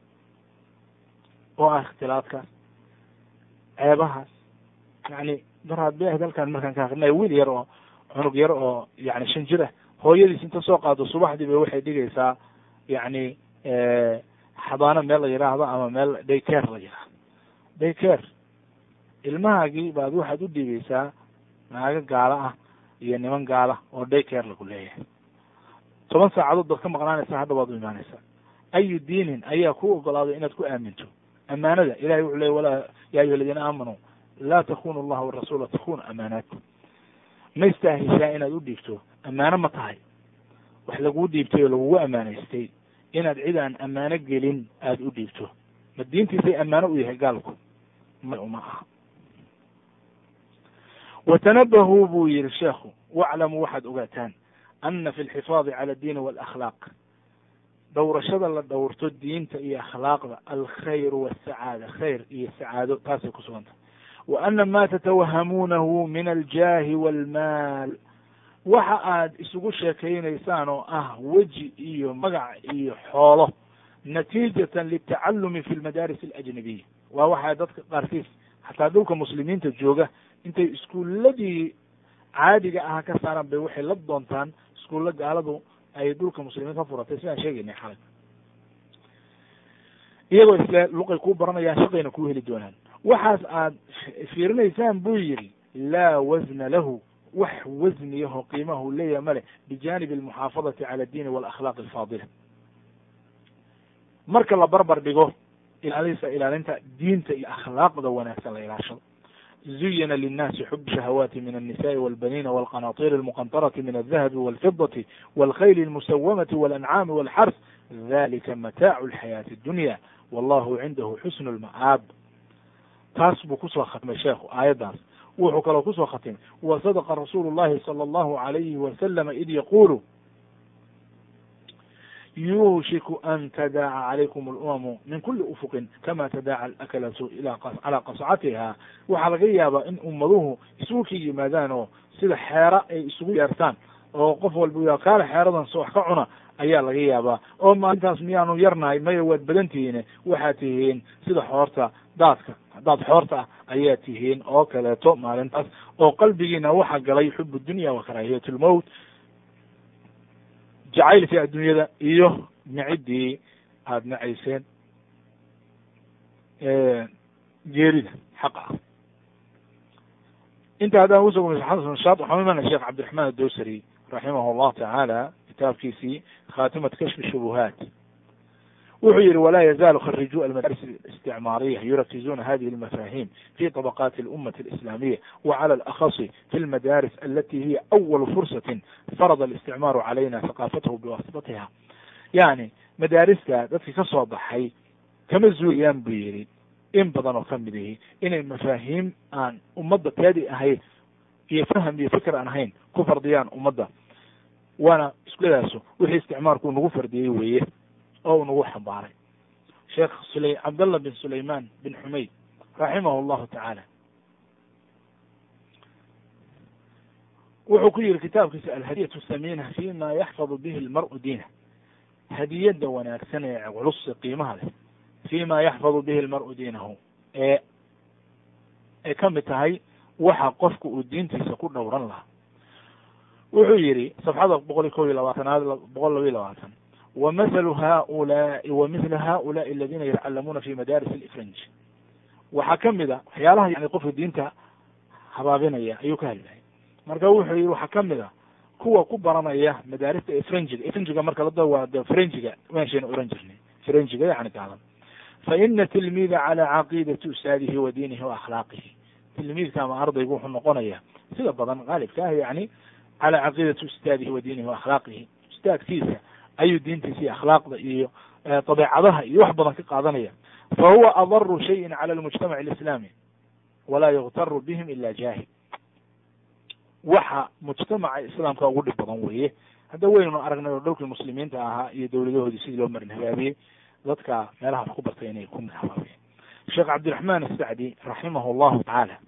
oo ah ikhtilaadkaas ceebahaas yani daraad be ahd halkaan markaan ka akrinay wiil yar oo cunug yar oo yani shan jir ah hooyadiis inta soo qaado subaxdii ba waxay dhigaysaa yani xabaano meel la yidhaahdo ama meel daycare la yidhaahdo daycare ilmahaagii baad waxaad u dhiibeysaa naago gaalo ah iyo niman gaala oo daycare lagu leeyahay toban saacadood baad ka maqnaanaysaa hadda waad u imaanaysaa ayu diinin ayaa ku ogolaaday inaad ku aaminto amaanada ilahay wuxuu ley walaa ya ayuha aladiina aamanuu laa takunu allaha warasuula takunu amaanaatkum ma istaahishaa inaad u dhiibto ammaano ma tahay wax laguu dhiibtay oo lagugu ammaanaystay inaad cid aan ammaano gelin aada u dhiibto ma diintiisay ammaano u yahay gaalku ma uma aha watanabahuu buu yihi sheekhu waclamuu waxaad ogaataan ana fi lxifaadi cala addiini walakhlaaq dhowrashada la dhowrto diinta iyo akhlaaqda alkhayru wasacaada khayr iyo sacaado taasay ku sugantah wa ana ma tatawahamuunahu min aljaahi walmaal waxa aad isugu sheekaynaysaan oo ah weji iyo magac iyo xoolo natiijatan litacalumi fi lmadaaris alajnabiya waa waxaa dadka qaarkiis xataa dhulka muslimiinta jooga intay iskuuladii caadiga aha ka saaraan bay waxay la doontaan iskuulla gaaladu ay dhulka muslimiinta ka furatay sidaan sheegaynay xalay iyagoo isle luqay kuu baranayaan shaqayna kuu heli doonaan waxaas aad fiirinaysaan buu yidhi laa wasna lahu wax wasniyaho qiimahu leeyaha male bijanibi almuxaafadati cala addiini walakhlaaqi alfaadila marka la barbar dhigo ilaalisa ilaalinta diinta iyo akhlaaqda wanaagsan la ilaashado zuyina linnaasi xub shahawaati min alnisaءi walbanina walqanaطir almuqantarati min aldahabi walfidati walkhayli almusawamati walancaami walxars dalika mataacu alxayaati addunya wallahu cindahu xusnu lma'aab taas buu kusoo khatmay sheekhu aayaddaas wuxuu kaloo kusoo khatimay wa sadaqa rasuulu llahi sala allahu alayhi wasalama id yaqulu yuushiku an tadaaca calaykum alumamu min kuli ufuqin kama tadaaca alakalatu ila calaa qascatiha waxaa laga yaabaa in ummaduhu isugu ka yimaadaan oo sida xeera ay isugu yeertaan oo qof walba ya kaale xeeradan so wax ka cuna ayaa laga yaabaa oo maalintaas miyaanu yarnahay maya waad badan tihiine waxaad tihiin sida xoorta daadka daad xoorta ah ayaa tihiin oo kaleeto maalintaas oo qalbigiina waxaa galay xub dunya wa karaahiyat lmowt jacaylkii adduunyada iyo naciddii aada nacayseen geerida xaqa ah inta haddaan uso shaad waxaan imana sheekh cabdiraxmaan adowsari raximah llahu tacaala kitaabkiisii khatimat kashfi shubuhaat wuxuu yihi walaa yazaalu kharijuu almadaris اlisticmaariya yurakizuna hadihi اlmafahim fi طabaqati اlummati اlislamiya wclى alakasi fi اlmadaris alati hiya awalu fursatin farada اlisticmaaru calayna haqaafatahu biwasitatiha yani madaariska dadki ka soo baxay kama zuulayaan buu yihi in badan oo kamid ihi inay mafaahiim aan ummadda teedi ahayn iyo faham iyo fikr aan ahayn ku fardiyaan ummadda waana iskuladaasu wixii isticmaalku nagu fardiyey weeye oo nagu xambaaray sheekh sula cabdallah bin sulayman bin xumayd raximah llahu tacaala wuxuu ku yihi kitaabkiisa alhadiyatu samina fi ma yaxfadu bihi lmar'u diinah hadiyadda wanaagsan ee culus qiimaha leh fi ma yaxfadu bihi lmar'u diinahu ee ay ka mid tahay waxa qofka uu diintiisa ku dhowran lahaa wuxuu yihi safxada boqol iyo kob iyo labaatanaad boqol laba iyo labaatan wamahalu haulaai wa mithla haulaai aladina yatacalamuuna fi madaris alifranj waxaa kamid a waxyaalaha yani qofka diinta habaabinaya ayuu ka hadlayay marka wuxuu yihi waxaa kamid a kuwa ku baranaya madaarista efranjiga efranjiga marka lada waa de frenjiga meeshayna oran jirnay frenjiga yani gaalan fa ina tilmida cala caqiidati ustaadihi wa diinihi wa akhlaaqihi tilmiidka ama ardaygu wuxuu noqonaya sida badan qaalibka ah yani cala caqiidati ustaadihi wa diinihi wa akhlaaqihi ustaadkiisa ayuu diintiisa iyo akhlaaqda iyo dabeecadaha iyo wax badan ka qaadanaya fa huwa adaru shayin cala almujtamac alislaami walaa yuktaru bihim ila jaahil waxa mujtamaca islaamka ugu dhib badan weeye hadda weynunu aragnay oo dhowlkii muslimiinta ahaa iyo dowladahoodii sidii loo marin habaabiyey dadka meelaha wax ku bartay inay ku habaabiyeen sheekh cabdiraxmaan asacdi raximah llahu tacaala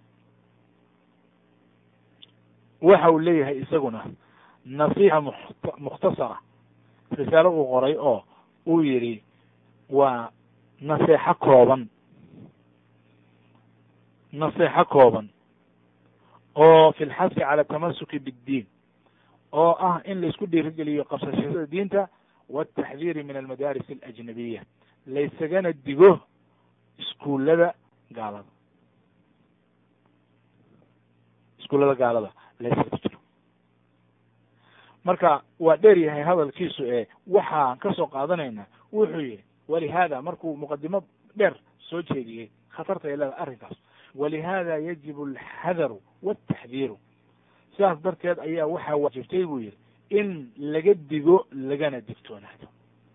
waxa uu leeyahay isaguna nasiixa mukhtasara risaalo uu qoray oo uu yidhi waa naseexo kooban naseexo kooban oo fi lxasi cala tamasuki biddiin oo ah in la isku dhiirigeliyo qabsashada diinta wataxdiiri min almadaaris alajnabiya laysagana digo iskuullada gaalada iskuullada gaalada laysaga jiro marka waa dheer yahay hadalkiisu ee waxaan ka soo qaadanaynaa wuxuu yihi walihaada markuu muqadimo dheer soo jeediyey khatarta ay leedahay arrinkaas walihada yajibu alxadaru wataxdiiru sidaas darteed ayaa waxaa waajibtay buu yihi in laga digo lagana digtoonaado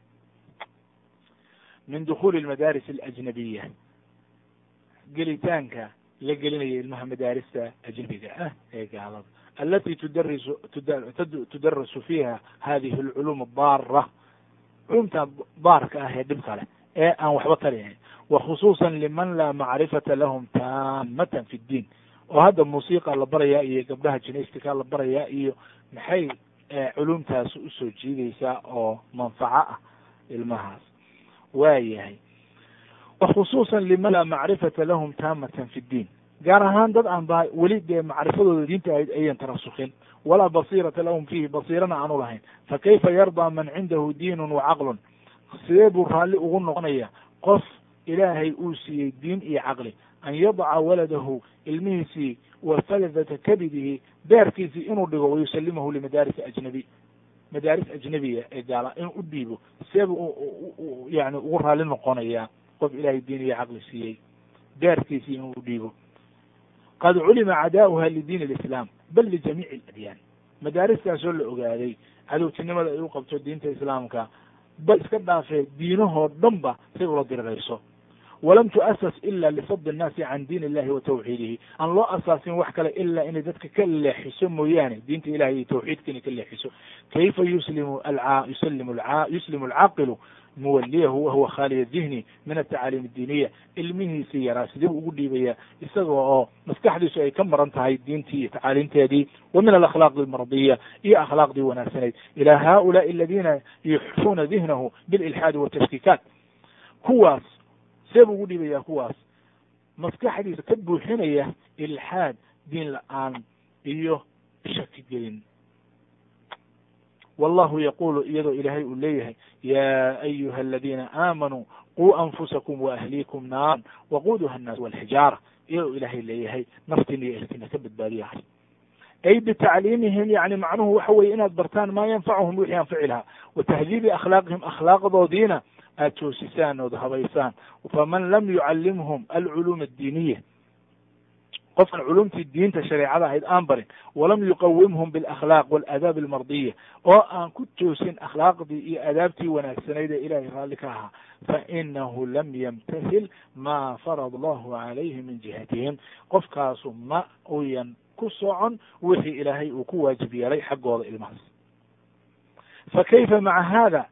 min dukhuuli almadaaris alajnabiya gelitaanka la gelinaya ilmaha madaarista ajnabiga ah ee gaalada alati tudarisu tudarasu fiiha hadihi alculuum adara culumta daarka ah ee dhibka leh ee aan waxba tarihayn wakhusuusa liman laa macrifata lahum taamatan fi ddiin oo hadda muusiqa la barayaa iyo gabdhaha jinestika la barayaa iyo maxay culumtaas usoo jiidaysaa oo manfaco ah ilmahaas waa yahay wakhusuusa liman laa macrifata lahum taamatan fi ddiin gaar ahaan dad aan ba weli dee macrifadooda diinta ahayd ayan tarasukin walaa basiirata lahum fiihi basiirana aanu lahayn fa kayfa yardaa man cindahu diinun wa caqlun sidee buu raalli ugu noqonaya qof ilaahay uu siiyey diin iyo caqli an yadaca waladahu ilmihiisii wa faladata kabidihi beerkiisii inuu dhigo wayusalimahu limadaaris ajnabiy madaaris ajnabiya ee gaala inuu u dhiibo seebuu yani ugu raalli noqonayaa qof ilaahay diin iyo caqli siiyey beerkiisii inuu u dhiibo qad culima cadaa'uha lidiin alislaam bal lijamiici aladyaan madaaristaasoo la ogaaday cadowtinimada ay u qabto diinta islaamka bal iska dhaafee diinahoo dhan ba say ula dirirayso walam tu'asas ila lisad annaasi can diin illahi wa tawxiidihi aan loo asaasin wax kale ilaa inay dadka ka leexiso mooyaane diinta ilahay iyo tawxiidka inay ka leexiso kayfa yuslimu a yuslimu yuslimu alcaaqilu muwaliyahu wahuwa khaaliya dihni min atacaaliim addiiniya ilmihiisii yaraa sidee buu ugu dhiibaya isaga oo maskaxdiisu ay ka maran tahay diintii iyo tacaaliimteedii wa min alakhlaaqi almardiya iyo akhlaaqdii wanaagsanayd ilaa haulaai aladiina yuxfuuna dihnahu bililxaadi watashkiikaat kuwaas see buu ugu dhiibaya kuwaas maskaxdiisa ka buuxinaya ilxaad diin la-aan iyo shaki gelin wallahu yaqulu iyadoo ilaahay uu leeyahay ya ayuha aladiina aamanuu quu anfusakum waahliikum naaran waquuduha annaas walxijaara iyadoo ilaahay leeyahay naftiina iyo ehelkiina ka badbaadiya ay bitacliimihim yani macnuhu waxa weye inaad bartaan maa yanfacuhum wixii anfici lahaa wa tahdiibi akhlaaqihim akhlaaqdoodiina aad toosisaan ood habaysaan faman lam yucalimhum alculuum addiiniya qofkan culumtii diinta shareecada ahayd aan barin walam yuqawimhum bialakhlaaq waalaadaab almardiya oo aan ku toosin akhlaaqdii iyo aadaabtii wanaagsanayd ee ilahay raalli ka ahaa fainahu lam yamtahil maa farad allahu calayhi min jihatihim qofkaasu ma uyan ku socon wixii ilaahay uu ku waajib yeelay xaggooda ilmahaas fa kayfa maca hada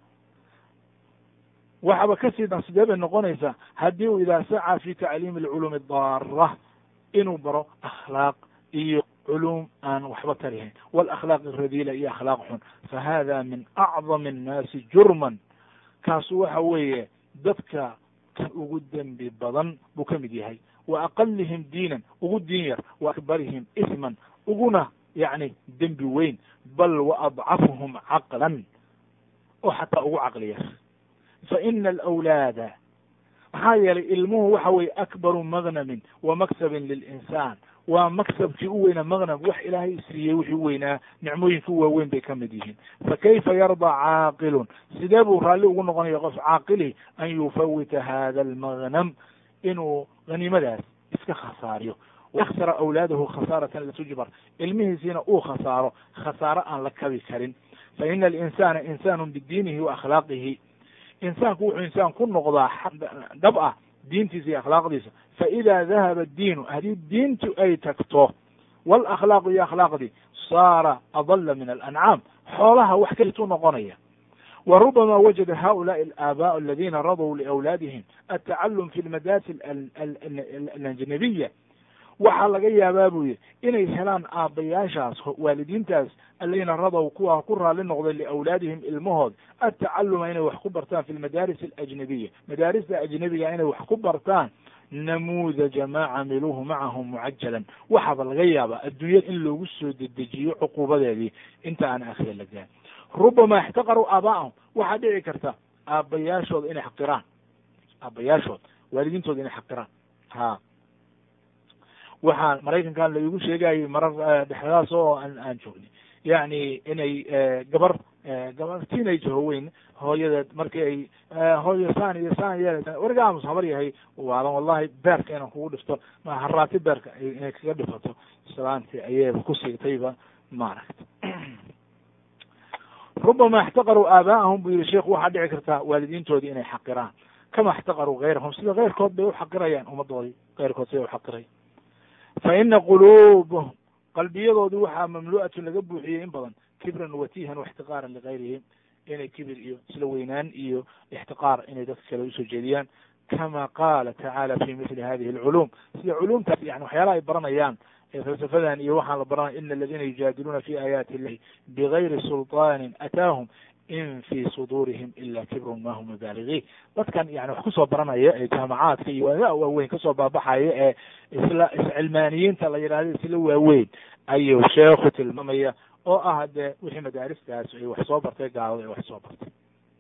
waxaba kasii dan sidee bay noqonaysaa haddii uu idaa sacaa fi tacliimi alculuumi adara inuu baro akhlaaq iyo culuum aan waxba tarihayn walakhlaaq alradiila iyo akhlaaq xun fa hada min acdami annaasi jurman kaasu waxa weeye dadka kan ugu dembi badan buu ka mid yahay wa aqalihim diinan ugu diin yar wa akbarihim isman uguna yacni dembi weyn bal wa adcafuhum caqlan oo xataa ugu caqli yar fa ina alawlaada maxaa yeelay ilmuhu waxa weye akbaru magnamin wa maksabin lilinsaan waa maksabkii u weynaa magnam wax ilaahay siiyey wixii u weynaa nicmooyinkii u waaweyn bay ka mid yihiin fa kayfa yardaa caaqilun sidee buu raalli ugu noqonaya qof caaqili an yufawita hada almagnam inuu haniimadaas iska khasaariyo wayaksara awlaadahu khasaaratan la tujbar ilmihiisiina uu khasaaro khasaaro aan la kabi karin fa ina alinsana insaanu bidiinihi wa akhlaaqihi insaanku wuxuu insaan ku noqdaa dhab ah diintiisa iyo akhlaaqdiisa fa ida dahaba diinu haddii diintu ay tagto walakhlaaqu iyo akhlaaqdii saara adalla min alancaam xoolaha wax kalituu noqonaya wa rubama wajada haulaai alaabaء aladina radw liawlaadihim atacalum fi lmadaris alanjanabiya waxaa laga yaabaa buu yihi inay helaan aabbayaashaas waalidiintaas aladiina radow kuwa ku raali noqday liawlaadihim ilmahood atacaluma inay wax ku bartaan fi lmadaaris alajnabiya madaarista ajnabiga inay wax ku bartaan namuudaja maa camiluuhu macahum mucajalan waxaaba laga yaabaa adduunyada in loogu soo dedejiyo cuquubadeedii inta aan akhira la gaan rubama ixtaqaruu aabaa'ahum waxaa dhici karta aabbayaashooda inay xaqiraan aabayaashood waalidiintooda inay xaqiraan ha waxaa maraykankan la igu sheegayay marar dhexdaas oo aan aan joognay yacni inay gabar gabar teenage howeyn hooyadeed markii ay hooyo saan iyo saan yeeleysa weriga aamus habar yahay waalan wallahi beerka inaan kugu dhifto ma haraati beerka inay kaga dhifato islaanti ayayba ku siigtayba maaragta rubama اxtaqaruu aabaa'ahum buu yihi sheikhu waxaa dhici kartaa waalidiintoodii inay xaqiraan kama اxtaqaruu gayrahum sida keyrkood bay uxaqirayaan ummadoodii keyrkood siday uxaqirayan fa ina quluubahum qalbiyadoodii waxaa mamlu'atun laga buuxiyey in badan kibran watihan واxtiqaaran ligayrihim inay kibir iyo isla weynaan iyo ixtiqaar inay dadka kale usoo jeediyaan kama qaala tacaala fi mithli hadihi اlculuum sida culuumtaas yani waxyaalaha ay baranayaan falsafadan iyo waxaan la baranaya ina aladina yujaadiluuna fi aayaati illahi bigayri sulطaani ataahum in fi sudurihim ila kibrun ma hum baaligiin dadkan yani wax kusoo baranaya ee jaamacaadka iyo waaweyn kasoo baabaxaya ee isla iscilmaaniyiinta la yidhahdo isla waaweyn ayuu sheekhu tilmaamaya oo ah dee wixii madaaristaas ay wax soo bartay gaalada ay wax soo bartay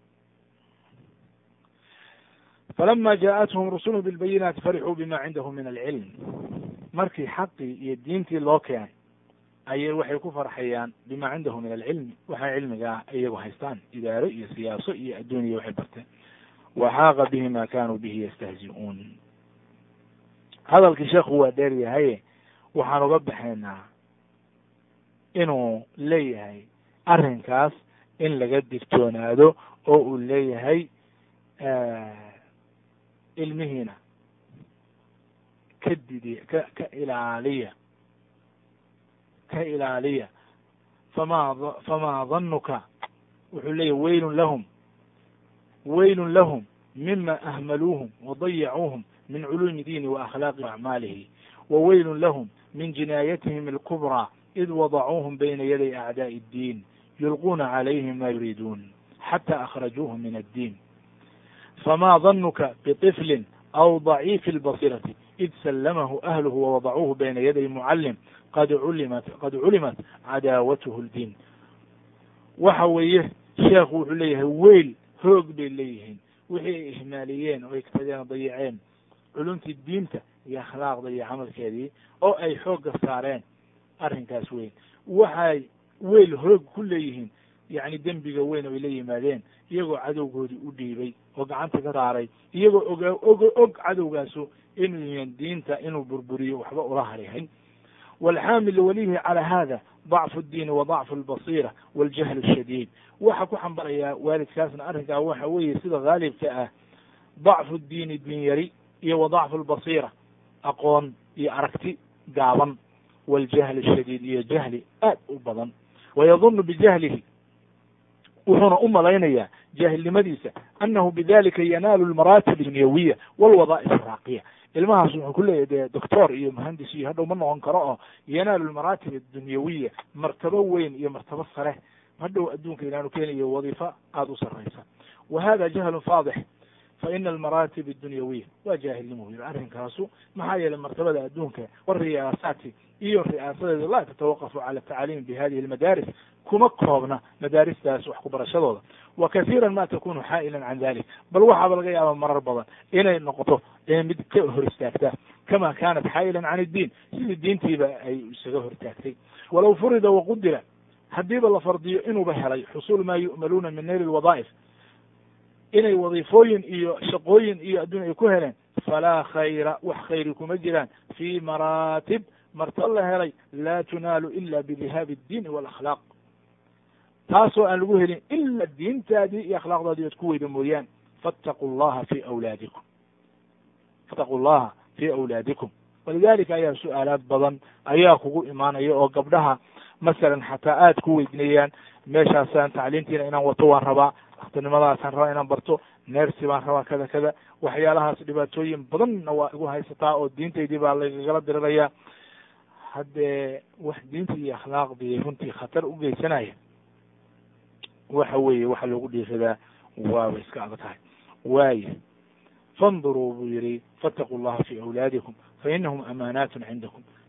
falama jaaءathum rusulu bilbayinaati farixuu bima cindahum min alcilm markii xaqii iyo diintii loo keenay ayay waxay ku farxayaan bima cindahu min alcilmi waxay cilmigaa iyagu haystaan idaaro iyo siyaaso iyo adduuniya waxay barteen waxaaqa bihi ma kanuu bihi yastahzi'uun hadalkii sheekhu waa dheer yahaye waxaan uga baxaynaa inuu leeyahay arrinkaas in laga digtoonaado oo uu leeyahay ilmihiina ka didi ka ka ilaaliya ka ilaaliya fama fama danuka wuxuu leeyahy weylun lahum weylun lahum mima ahmaluuhum wadayacuuhum min culuumi diini waakhlaaqi acmaalihi wa weylun lahum min jinaayatihim alkubrىa id wadacuuhum bayna yaday acdaaءi اddiin yulquuna calayhim ma yuriiduun xata akhrajuuhum min addiin fama danuka biطiflin aw ضaciifi اlbasirati id sallamahu ahluhu wawadacuuhu bayna yaday mucalim qad culimat qad culimat cadaawatuhu ldiin waxa weeye sheekhu wuxuu leeyahay weyl hoog bay leeyihiin wixii ay ihmaaliyeen oo ay katageen dayaceen culumtii diinta iyo akhlaaqda iyo camalkeedii oo ay xoogga saareen arrinkaas weyn waxay weyl hoog ku leeyihiin yacni dembiga weyn oo ay la yimaadeen iyagoo cadowgoodii u dhiibay oo gacanta ka saaray iyagoo oga og og cadowgaasu inuu yihiin diinta inuu burburiyo waxba ula harihayn walxaamil walihi calى hada ضacfu اdiini wa ضacfu اlbasira wاljahl الshadiid waxa ku xambarayaa waalidkaasna arrinkaa waxa weeye sida haalibka ah ضacfu diini diin yari iyo wa ضacfu اlbasira aqoon iyo aragti gaaban wاljahl الshadiid iyo jahli aad u badan wayadunu bijahlihi wuxuuna u malaynayaa jaahilnimadiisa anahu bidalika yanaalu lmaraatib dunyawiya walwada'if araaqiya ilmahaas wuxuu ku leeyahy dee doctor iyo muhandis iyo hadhow ma noqon karo oo yanaalu lmaraatib adunyawiya martabo weyn iyo martabo sare hadhow adduunka inaanu keenayo wadiifo aada u sarraysa wa hada jahlun faadix fa ina almaraatib addunyawiya waa jaahilnimo yiri arrinkaasu maxaa yeelay martabada adduunka wariyaasaati iyo ri'aasadeeda laa tatawaqafu cala tacaaliimi bi hadihi almadaaris kuma koobna madaaristaas wax ku barashadooda wa kasiira ma takunu xaa'ilan can dalik bal waxaaba laga yaaba marar badan inay noqoto mid ka hor istaagta kama kanat xaa'ilan can iddiin sidii diintiiba ay isaga hortaagtay walow furida waqudira haddiiba la fardiyo inuuba helay xusuul maa yu'maluuna min nayli lwadaa'if inay wadiifooyin iyo shaqooyin iyo adduun ay ku heleen falaa khayra wax khayri kuma jiraan fi maraatib martaba la helay laa tunaalu ila bidihaabi اddiini wاlakhlaaq taasoo aan lagu helin ila diintaadii iyo akhlaaqdaadii oad ku weyda mooyaan fattaqu llaha fi awlaadikum fattaqu llaha fi awlaadikum walidalika ayaa su-aalaad badan ayaa kugu imaanaya oo gabdhaha masalan xataa aad ku weydinayaan meeshaasaan tacliintiina inaan wato waan rabaa daktinimadaasaan rabaa inaan barto neersi baan rabaa kada kada waxyaalahaas dhibaatooyin badanna waa igu haysataa oo diintaydii baa lagagala diriraya haddee wax diintii iyo akhlaaqdii runtii khatar u geysanaya waxa weeye waxa loogu dhiiradaa waaba iska adag tahay waayo fanduruu buu yihi fattaqu llaha fi awlaadikum fainahum amaanaatun cindakum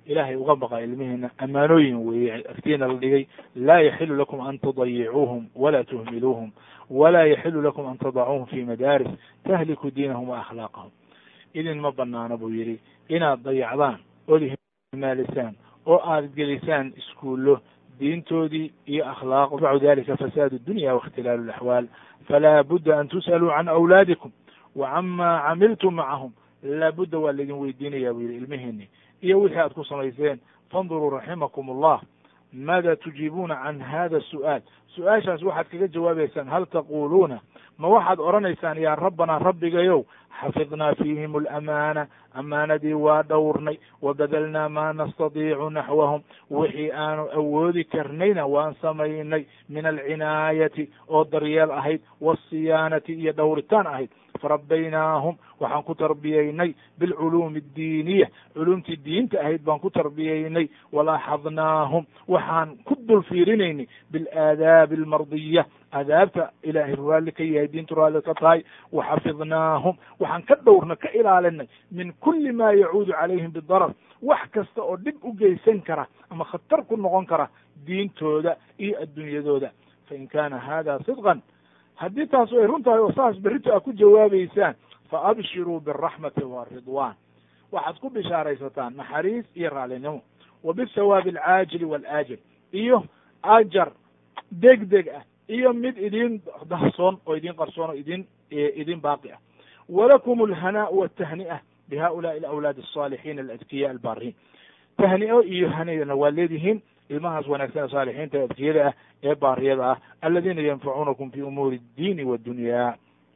ilaahay uga baqa ilmihiina ammaanooyin weeye agtiina la dhigay laa yaxilu lakum an tudayicuuhum walaa tuhmiluuhum walaa yaxilu lakum an tadacuuhum fi madaaris tahliku diinahum wa akhlaaqahum idin ma banaano buu yidhi inaad dayacdaan ood himaalisaan oo aad gelisaan iskuullo diintoodii iyo akhlaaq macu dalika fasaad dunya waاkhtilaalu اlaxwaal falaa budda an tus'aluu can awlaadikum wa cama camiltum macahum laabudda waa laydin weydiinaya buu yidhi ilmihiini iyo wixii aad ku samayseen fanduruu raximakum allah maada tujiibuuna can hada su'aal su-aashaas waxaad kaga jawaabeysaan hal taquluuna ma waxaad odhanaysaan yaa rabbanaa rabbigayow xafidnaa fiihim alamaana amaanadii waa dhowrnay wabadalnaa maa nastadiicu naxwahum wixii aanu awoodi karnayna waan samaynay min alcinaayati oo daryeel ahayd waasiyaanati iyo dhowritaan ahayd farabbaynaahum waxaan ku tarbiyeynay bilculuumi addiiniya culuumtii diinta ahayd baan ku tarbiyeynay walaaxadnaahum waxaan ku dul fiirinaynay bilaadaabi almardiya adaabta ilaahay raalli ka yahay diintu raalli ka tahay waxafidnaahum waxaan ka dhowrna ka ilaalinay min kuli ma yacuudu calayhim bidarar wax kasta oo dhib u geysan kara ama khatar ku noqon kara diintooda iyo adduunyadooda fain kana hada sidqan haddii taas ay run tahay oo saas berrito aad ku jawaabeysaan fa abshiruu biraxmati waridwan waxaad ku bishaaraysataan naxariis iyo raalinimo wa bisawaabi alcaajili waalaajil iyo ajar deg deg ah iyo mid idin dahsoon oo idin qarsoon oo idin idin baaqi ah walakum alhanaa watahni'a bihaulaai alawlaad alsaalixiin aladkiya albaariin tahni'o iyo haniyana waa leedihiin ilmahaas wanaagsan ee saalixiinta ee adkiyada ah ee baariyada ah aladiina yanfacuunakum fi umuuri اdiini waddunyaa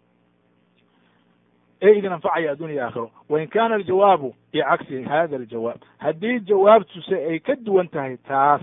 ee idin anfacaya addunya aakhiro wain kana aljawaabu bicagsi hada aljawaab haddii jawaabtuse ay ka duwan tahay taas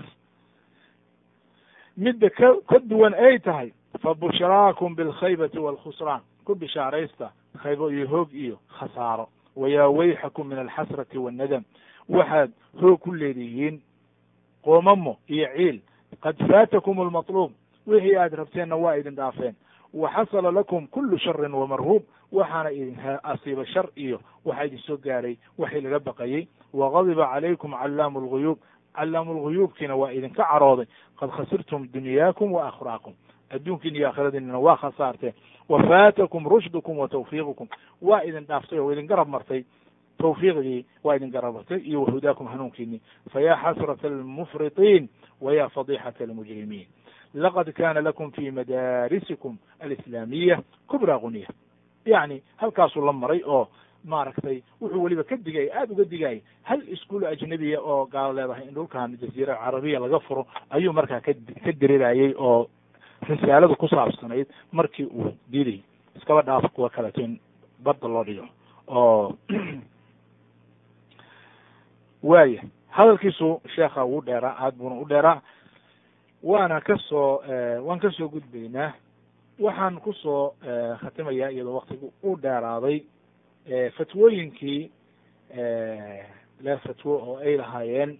midda ka ka duwan ay tahay fabushraakum bilkhaybati waalkhusraan ku bishaaraysta khaybo iyo hoog iyo khasaaro wayaa wayxakum min alxasrati waannadam waxaad hoog ku leedihiin qoomamo iyo ciil qad faatakum almatluub wixii aad rabteenna waa idin dhaafeen wa xasala lakum kulu sharin wamarhuub waxaana idin asiiba shar iyo waxaa idin soo gaaray waxii laga baqayey wagadiba calaykum callaamu lguyuub callaamu lguyuubkiina waa idinka carooday qad khasirtum dunyaakum wa akhraakum adduunkiina iyo aakhiradiinana waa khasaarteen wa faatakum rushdukum wa tawfiiqukum waa idin dhaaftay oo idin garab martay tawfiiqdii waa idin garab martay iyo wahudaakum hanuunkiini fayaa xasrata almufritiin waya fadixata almujrimiin laqad kana lakum fi madaarisikum alislaamiya kubra gunya yacni halkaasuu la maray oo maaragtay wuxuu weliba ka digay aada uga digayay hal iskuol ajnabiya oo gaalo leedahay in dhulkan jaziira carabiya laga furo ayuu markaa ka ka dirirayay oo risaaladu ku saabsanayd markii uu diiday iskaba dhaaf kuwa kaleto in badda loo dhigo oo waaya hadalkiisu sheekha wuu dheeraa aad buuna u dheeraa waana kasoo waan kasoo gudbaynaa waxaan kusoo khatimayaa iyadoo waktigu u dheeraaday fatwooyinkii le fatwo oo ay lahaayeen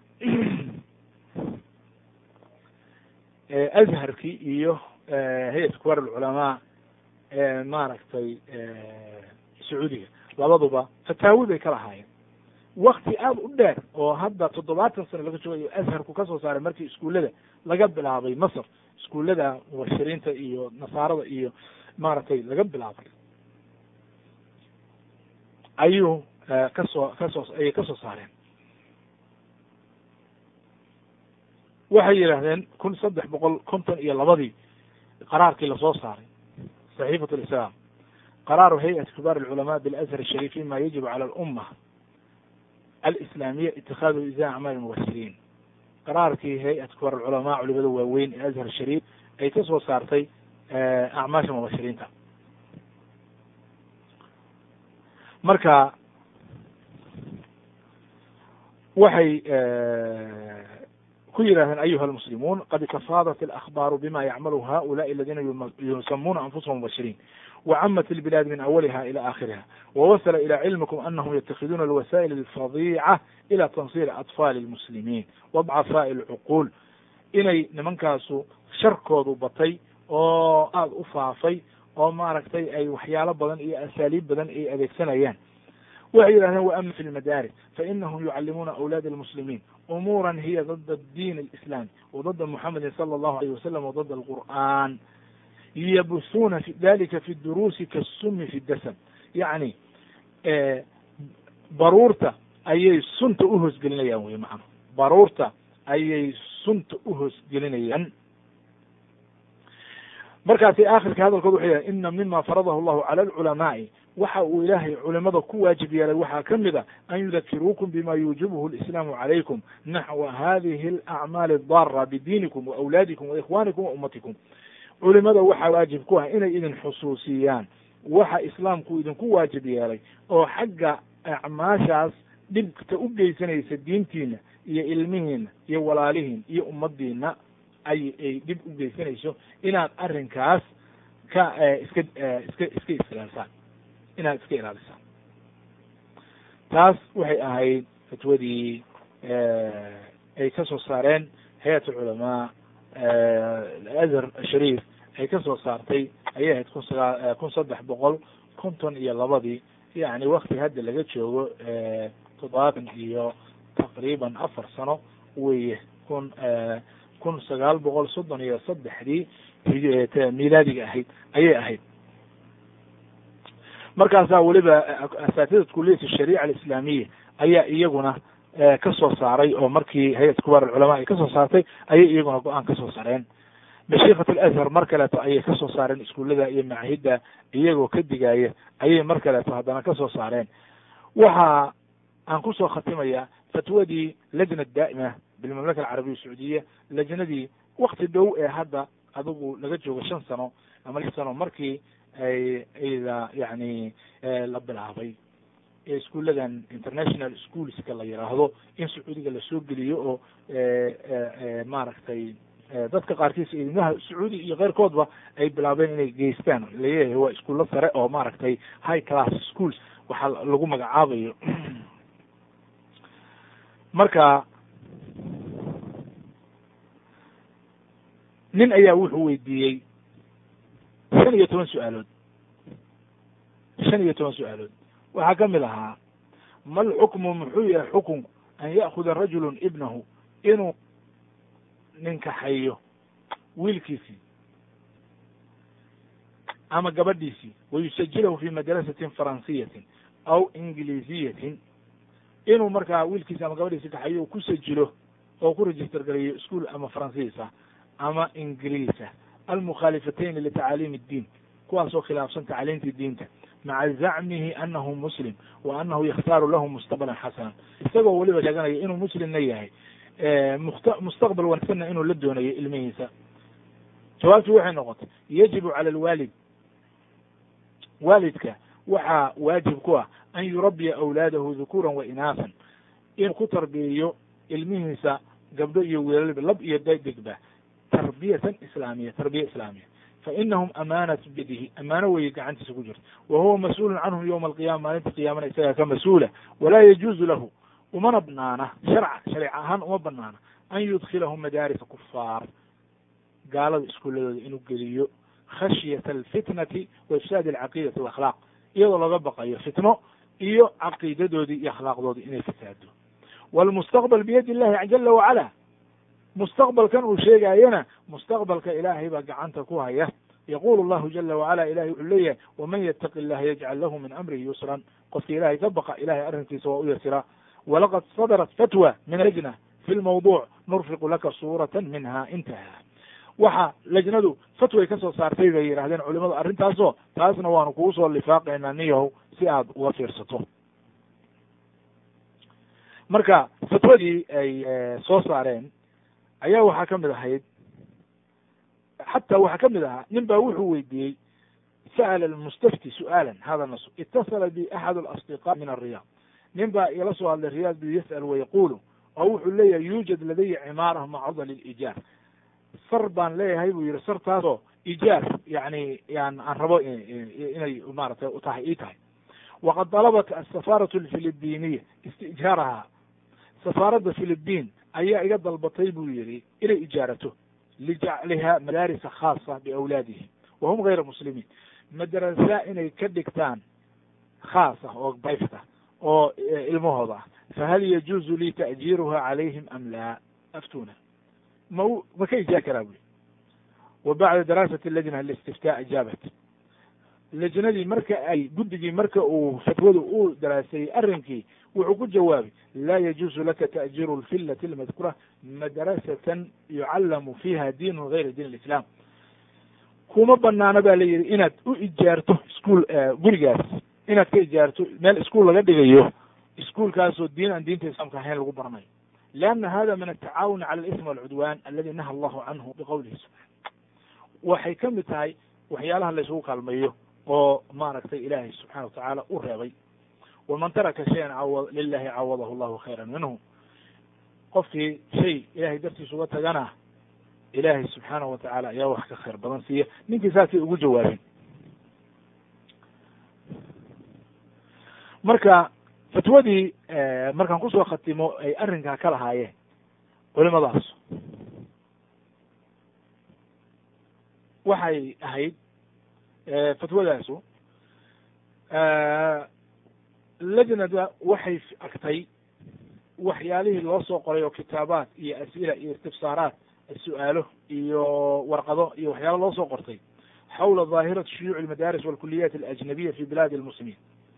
azharkii iyo hay-at kubar alculamaa maaragtay sacuudiga labaduba fataawi bay ka lahaayeen wakti aada u dheer oo hadda toddobaatan sano laga joogayo azharku kasoo saaray markii iskuullada laga bilaabay masr iskuullada mubashiriinta iyo nasaarada iyo maaragtay laga bilaabay ayuu kasoo kasoo ayay kasoo saareen waxay yidhaahdeen kun saddex boqol konton iyo labadii qaraarkii lasoo saaray saxiifat lislaam qaraaru hay-ati kibaar alculamaa bilazhar ashariif mima yajibu cala alumma alislaamiya itikaadu izaa acmaal mubashiriin qaraarkii hay-at kibaar alculamaa culimada waaweyn ee azhar shariif ay ka soo saartay acmaasha mubashiriinta marka waxay ku yidhahdeen ayuha almuslimuun qad tafaadat alakbaaru bima yacmalu haulaai aladina yusamuna anfusahum mubashiriin wacamat ilbilaad min awaliha ila aakhiriha wawasala ila cilmikum anahum yatakiduna alwasaa'il alfadiica ila tansiiri atfaali almuslimiin wadcafaa'i alcuquul inay nimankaasu sharkoodu batay oo aada u faafay oo maaragtay ay waxyaalo badan iyo asaaliib badan ay adeegsanayaan waxay yidhahdeen wa ama fi lmadaaris fainahum yucallimuuna awlaad almuslimiin umuuran hiya dada diin alislaami wa dada muxamedin sala allahu alayh wasalam wa dada alqur'an yabusuuna fi dalika fi duruusi kasumi fi dasam yacni baruurta ayay sunta uhoosgelinayaan wey macana baruurta ayay sunta uhoosgelinayaan markaasi aakhirka hadalkood waxay yahay ina mima faradahu llahu cala alculamaai waxa uu ilaahay culimada ku waajib yeelay waxaa ka mid a an yudakiruukum bima yuujibuhu lislaamu calaykum naxwa hadihi alacmaali adara bidiinikum wa awlaadikum wa ikhwanikum wa ummatikum culimada waxaa waajib ku ah inay idin xusuusiyaan waxa islaamku idinku waajib yeelay oo xagga acmaashaas dhibta u geysanaysa diintiina iyo ilmihiina iyo walaalihiin iyo ummadiina ay ay dhib u geysanayso inaad arrinkaas ka iska iska iska islaalisaan inaad iska ilaalisaan taas waxay ahayd fatwadii ay ka soo saareen hay-at culamaa azhar shariif ay ka soo saartay ayay ahayd kun sagaa kun saddex boqol konton iyo labadii yani wakti hadda laga joogo toddobaatan iyo taqriiban afar sano weye kun kun sagaal boqol soddon iyo saddexdii milaadiga ahayd ayay ahayd markaasaa weliba asaatidad kuliyat shariica alislaamiya ayaa iyaguna ka soo saaray oo markii hay-at kubaar alculamaa ay ka soo saartay ayay iyaguna go-aan ka soo saareen mashiikat alazhar mar kaleeto ayay ka soo saareen iskuullada iyo macahidda iyagoo ka digaya ayay mar kaleeto haddana ka soo saareen waxa aan kusoo khatimaya fatwadii lajna daa'ima bilmamlaka alcarabiya sacuudiya lajnadii wakti dhow ee hadda adigu laga joogo shan sano ama lix sano markii ay ayda yani la bilaabay ee iskuulladan international schoolska la yiraahdo in sacuudiga lasoo geliyo oo maaragtay dadka qaarkiis ilmaha sacuudi iyo keyrkoodba ay bilaabeen inay geystaan laleeyahay waa iskuulo sare oo maaragtay high class schools waxaa lagu magacaabayo marka nin ayaa wuxuu weydiiyey shan iyo toban su-aalood shan iyo toban su-aalood waxaa ka mid ahaa mal xukmu muxuu yahay xukunku an ya'kuda rajulu ibnahu inuu ninkaxayo wiilkiisii ama gabadhiisii wayusajilahu fi madrasatin faransiyatin aw ingiliisiyatin inuu markaa wiilkiisi ama gabadhiisi kaxayo ku sajilo oo ku register garayo ischool ama faransiisa ama ingiliisa almukhaalifatayn litacaaliim اddiin kuwaasoo khilaafsan tacliimtii diinta maca zacmihi anahu muslim wa anahu yakhtaaru lahu mustaqbalan xasana isagoo weliba sheeganaya inuu muslimna yahay must mustaqbal wanaagsanna inuu la doonayo ilmihiisa jawaabtu waxay noqotay yajibu cala alwaalid waalidka waxaa waajib ku ah an yurabbiya awlaadahu dhukuran wa inaasan inuu ku tarbiyeyo ilmihiisa gabdho iyo wiilalba lab iyo dadigba tarbiyatan islaamiya tarbiya islaamiya fainahum amaanat biyadihi amaano weeye gacantiisa ku jirta wa huwa mas-uulun canhum yowma alqiyama maalinta qiyaamana isagaa ka mas-uula walaa yajuuzu lahu umana banaana sharca shareec ahaan uma banaana an yudkilahum madaarisa kufaar gaalada iskuuladooda inuu geliyo khashyata alfitnati wa ifsaadi alcaqiidati walakhlaaq iyadoo laga baqayo fitno iyo caqiidadoodii iyo akhlaaqdoodii inay fasaado walmustaqbal biyadi illahi jala wacala mustaqbalkan uu sheegaayana mustaqbalka ilaahay baa gacanta ku haya yaqulu llahu jala wacala ilahay wuxuu leeyahay waman yataqi illaha yajcal lahu min amrihi yusran qofka ilaahay ka baqa ilahay arrinkiisa waa u yasiraa walaqad sadarat fatwa min lajna fi lmawduc nurfiqu laka suurata minha intaha waxa lajnadu fatway ka soo saartay bay yidhahdeen culimadu arrintaasoo taasna waanu kugu soo lifaaqaynaa niyahow si aad uga fiirsato marka fatwadii ay soo saareen ayaa waxaa ka mid ahayd xataa waxaa ka mid ahaa nin baa wuxuu weydiiyey sa'ala almustafti su'aalan hada nas itasala bi axad alasdiqaa min alriyaad nin baa igala soo hadlay riyaad bu yas'al wayaqulu oo wuxuu leeyahay yuujad ladaya cimaara macruda lilijaar sar baan leeyahay buu yihi sartaasoo ijaar yani yan aan rabo inay maaragtay utahay ii tahay waqad dalabat asafaaratu alfilibiniya istijhaaraha safaaradda philibiin ayaa iga dalbatay buu yihi inay ijaarato lijacliha madaarisa khaasa biawlaadihim wa hum gayra muslimiin madrasa inay ka dhigtaan khaas ah oo bayfta oo ilmahooda ah fahal yajuuzu lii ta'jiiruha calayhim am laa aftuna ma u ma ka ijaa karaa buli wa bacda daraasati lajna listiftaa ajaabat lajnadii marka ay guddigii marka uu fatwadu uu daraasayey arrinkii wuxuu ku jawaabay laa yajuuzu laka ta'jiiru lfillati lmadkura madrasatan yucallamu fiiha diinu gayra diin alislaam kuma banaano ba la yihi inaad u ijaarto iskuol gurigaas inaad ka ijaarto meel iskuol laga dhigayo iskuolkaasoo diin aan diinta islaamka ahayn lagu baranayo lianna hada min atacaawuni cala alism walcudwan aladi naha allahu canhu biqowlihi subxana waxay ka mid tahay waxyaalaha la isugu kaalmeeyo oo maaragtay ilaahay subxana watacaala u reebay waman taraka shayan cawa lilahi cawadahu llahu khayra minhu qofkii shay ilahay dartiisa uga tagana ilaahay subxaana wa tacaala ayaa wax ka khayr badan siiya ninkii saasay ugu jawaabeen marka fatwadii markaan kusoo khatimo ay arrinkaa ka lahaayeen culimadaas waxay ahayd fatwadaasu lajnada waxay agtay waxyaalihii loo soo qoray oo kitaabaat iyo as'ila iyo istifsaaraat su-aalo iyo warqado iyo waxyaala loo soo qortay xawla daahirati shuyuuc almadaaris walkuliyaat alajnabiya fi bilaadi almuslimiin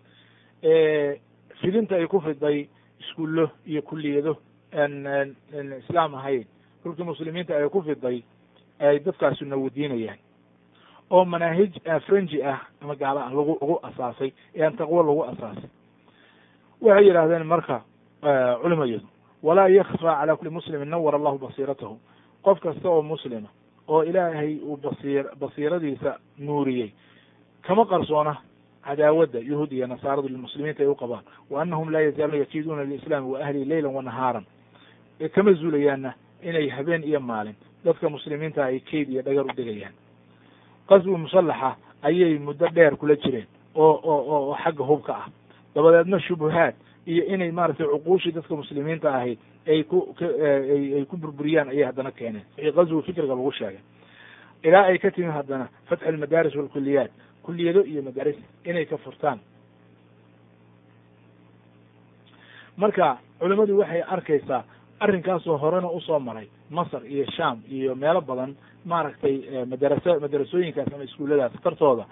fidinta ay ku fiday iskuullo iyo kuliyado aan islaam ahayn dhulkii muslimiinta ay ku fiday ay dadkaasu nawadiinayaan oo manaahij frenji ah ama gaala ah lagu lagu asaasay ee aan taqwo lagu asaasay waxay yidhahdeen marka culimayadu walaa yakfaa cala kuli muslimin nawar allahu basiiratahu qof kasta oo muslima oo ilaahay uu basiir basiiradiisa nuuriyey kama qarsoona cadaawadda yuhuud iyo nasaaradu lilmuslimiinta ay u qabaan wa anahum laa yazaaluuna yakiiduuna liislaami wa ahlihi leylan wa nahaaran kama zuulayaanna inay habeen iyo maalin dadka muslimiinta ay keyd iyo dhagar u degayaan qaswi musallaxa ayay muddo dheer kula jireen oo oo oo xagga hubka ah dabadeedna shubuhaad iyo inay maaragtay cuquushii dadka muslimiinta ahayd ay ku ay ku burburiyaan ayay haddana keeneen wixii qaswi fikriga lagu sheegay ilaa ay ka timi haddana fatxu almadaaris walkuliyaat kuliyado iyo madaaris inay ka furtaan marka culimadu waxay arkaysaa arrinkaasoo horena usoo maray masr iyo sham iyo meelo badan maaragtay madaraso madarasooyinkaas ama iskuulladaas tartooda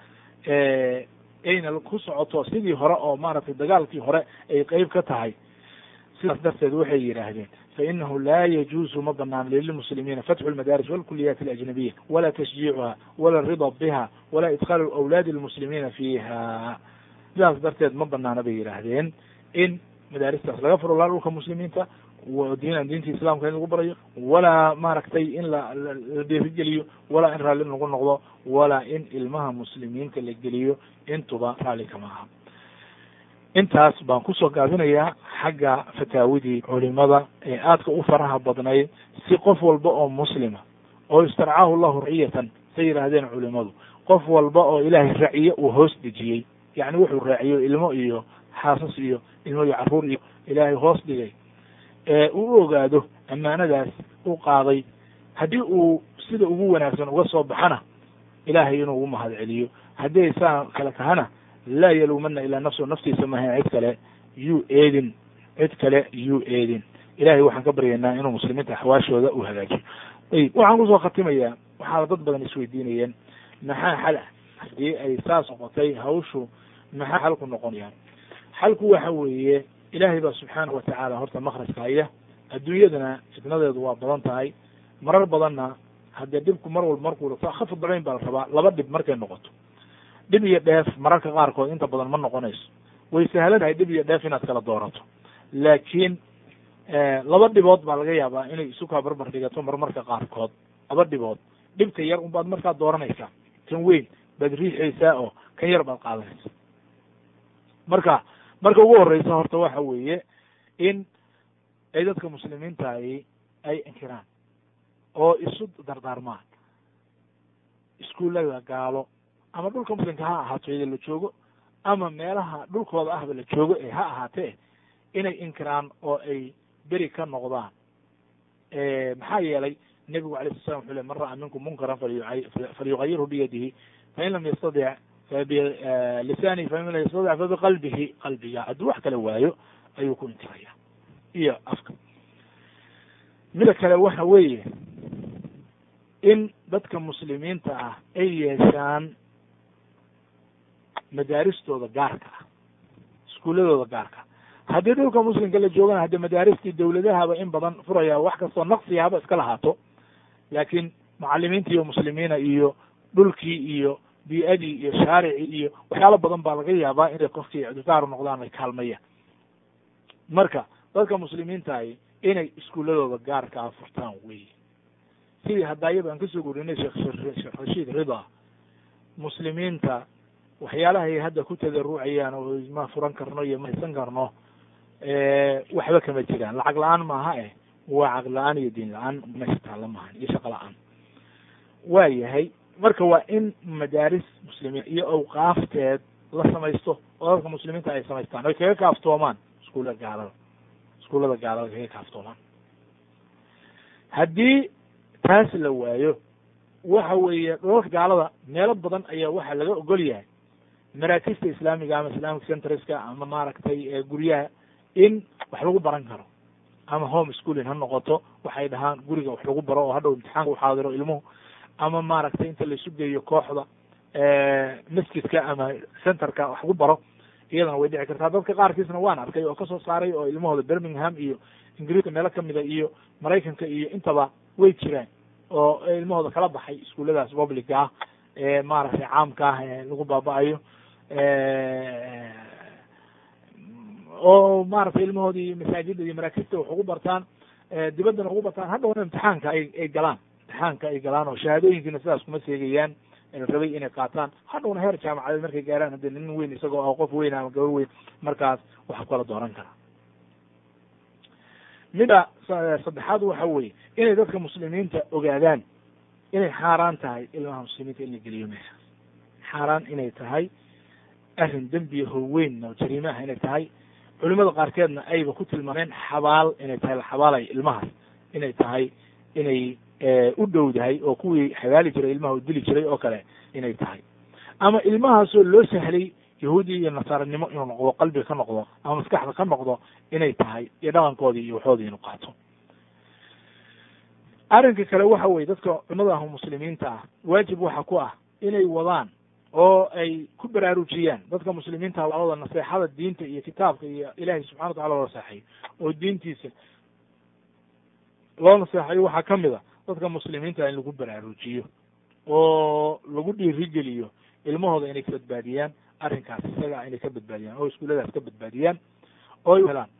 ayna ku socoto sidii hore oo maaragtay dagaalkii hore ay qeyb ka tahay sidaas darteed waxay yidhaahdeen fainahu laa yajuuzu ma banaan lilmuslimiina fatxu lmadaaris walkuliyaat alajnabiya walaa tashjiicuha wala arida biha walaa idkhaalu awlaadi lmuslimiina fiiha sidaas darteed ma banaana bay yidhaahdeen in madaaristaas laga furo laa dhulka muslimiinta diinan diinta islaamka in lagu barayo walaa maaragtay in la la dheerigeliyo walaa in raalli lagu noqdo walaa in ilmaha muslimiinta la geliyo intuba raalli kama aha intaas baan kusoo gaabinayaa xagga fataawidii culimada ee aadka u faraha badnayd si qof walba oo muslima oo istarcaahu llahu raciyatan say yidhaahdeen culimadu qof walba oo ilaahay raciye uu hoos dejiyey yacni wuxuu raaciyo ilmo iyo xaasas iyo ilmo iyo carruur iyo ilaahay hoos dhigay uu u ogaado ammaanadaas u qaaday haddii uu sida ugu wanaagsan uga soo baxana ilaahay inuu ugu mahad celiyo haddii ay saa kale tahana laa yaluumana ilaa nafsu naftiisa maaha cid kale yuu eedin cid kale yuu eedin ilahay waxaan ka baryaynaa inuu muslimiinta axwaashooda u hagaajiyo ayib waxaan kusoo khatimayaa waxaa dad badan isweydiinayeen maxaa xal ah haddii ay saas noqotay hawshu maxaa xalku noqonayaan xalku waxa weeye ilaahay baa subxaanahu watacaala horta makrajka haya adduunyadana fitnadeedu waa badan tahay marar badanna haddee dhibku mar walba markuu khafad dabayn baa la rabaa laba dhib markay noqoto dhib iyo dheef mararka qaarkood inta badan ma noqonayso way sahlan tahay dhib iyo dheef inaad kala doorato laakiin laba dhibood baa laga yaabaa inay isu kaa barbar dhigato marmarka qaarkood laba dhibood dhibka yar unbaad markaa dooranaysaa kan weyn baad riixaysaa oo kan yar baad qaadanaysa marka marka ugu horeysa horta waxa weeye in ay dadka muslimiintahi ay inkiraan oo isu dardaarmaan iskuullada gaalo ama dhulka muslimka ha ahaato iyada la joogo ama meelaha dhulkooda ahba la joogo ee ha ahaatee inay inkiraan oo ay beri ka noqdaan maxaa yeelay nebigu alay sla slam wuxu le man ra'a minkum munkaran falyuayirhu biyadihi fain lam yastadic bilisaanihi faman lam yastadic fa biqalbihi qalbiga hadduu wax kale waayo ayuu ku inkiraya iyo afka mida kale waxa weeye in dadka muslimiinta ah ay yeeshaan madaaristooda gaarka ah iskuuladooda gaarka haddii dhulka muslimka la joogana hadde madaaristii dawladahaba in badan furaya wax kastoo naqsiga haba iska lahaato laakiin mucalimiinta iyo muslimiina iyo dhulkii iyo bii-adii iyo shaaricii iyo waxyaalo badan baa laga yaabaa inay qofkii ictikaar noqdaan ay kaalmayaan marka dadka muslimiintahi inay iskuuladooda gaarka ah furtaan wey sidii haddaayaba aan kasoo gurinay sheekh sheekh rashiid rida muslimiinta waxyaalahay hadda ku tadarucayaan oo ma furan karno iyo ma haysan karno waxba kama jiraan lacag la-aan maaha eh waa caqli la-aan iyo diin la-aan meesha taalla maahan iyo shaqo la-aan waa yahay marka waa in madaaris muslimiin iyo awqaafteed la samaysto oo dadka muslimiinta ay samaystaan oy kaga kaaftoomaan iskuullada gaalada iskuullada gaalada kaga kaaftoomaan haddii taas la waayo waxa weeye dholalka gaalada meelo badan ayaa waxaa laga ogol yahay maraakista islaamiga ama islamic centreska ama maaragtay guryaha in wax lagu baran karo ama home schooling ha noqoto waxay dhahaan guriga wax lagu baro oo hadhow imtixaanka uxaadiro ilmuhu ama maaragtay inta laisu geeyo kooxda masjidka ama centerka wax lagu baro iyadana way dhici kartaa dadka qaarkiisna waan arkay oo kasoo saaray oo ilmahooda birmingham iyo ingiriiska meelo kamida iyo maraykanka iyo intaba way jiraan oo ilmahooda kala baxay iskuulladaas publica ah ee maaragtay caamka ah ee lagu baaba-ayo oo maaragtay ilmahoodii masaajida iyo maraakista wax ugu bartaan dibaddana ugu bartaan haddawna imtixaanka ay ay galaan imtixaanka ay galaan oo shahaadooyinkiina sidaas kuma seegayaan rabay inay qaataan hadhowna heer jaamacadeed markay gaaraan hadde nin weyn isagoo ah qof weyn ama gabar weyn markaas wax kala dooran kara mida saddexaad waxa weeye inay dadka muslimiinta ogaadaan inay xaaraan tahay ilmaha muslimiinta in la geliyo meeshaas xaaraan inay tahay arrin dembiya howeyn oo jariime ah inay tahay culimada qaarkeedna ayba ku tilmaameen xabaal inay tahay la xabaalayo ilmahaas inay tahay inay u dhowdahay oo kuwii xabaali jiray ilmaha u dili jiray oo kale inay tahay ama ilmahaasoo loo sahlay yahuudi iyo nasaaranimo inuu noqdo qalbiga ka noqdo ama maskaxda ka noqdo inay tahay iyo dhaqankoodii iyo waxoodii inuu qaato arrinka kale waxa weye dadka culimada ah muslimiinta ah waajib waxa ku ah inay wadaan oo ay ku baraarujiyaan dadka muslimiinta wada naseexada diinta iyo kitaabka iyo ilaahay subxana wa tacala loo naseexayo oo diintiisa loo naseexayo waxaa kamid a dadka muslimiinta in lagu baraarujiyo oo lagu dhiirigeliyo ilmahooda inay ka badbaadiyaan arrinkaas isaga inay ka badbaadiyaan oo iskuulladaas ka badbaadiyaan oo ay helaan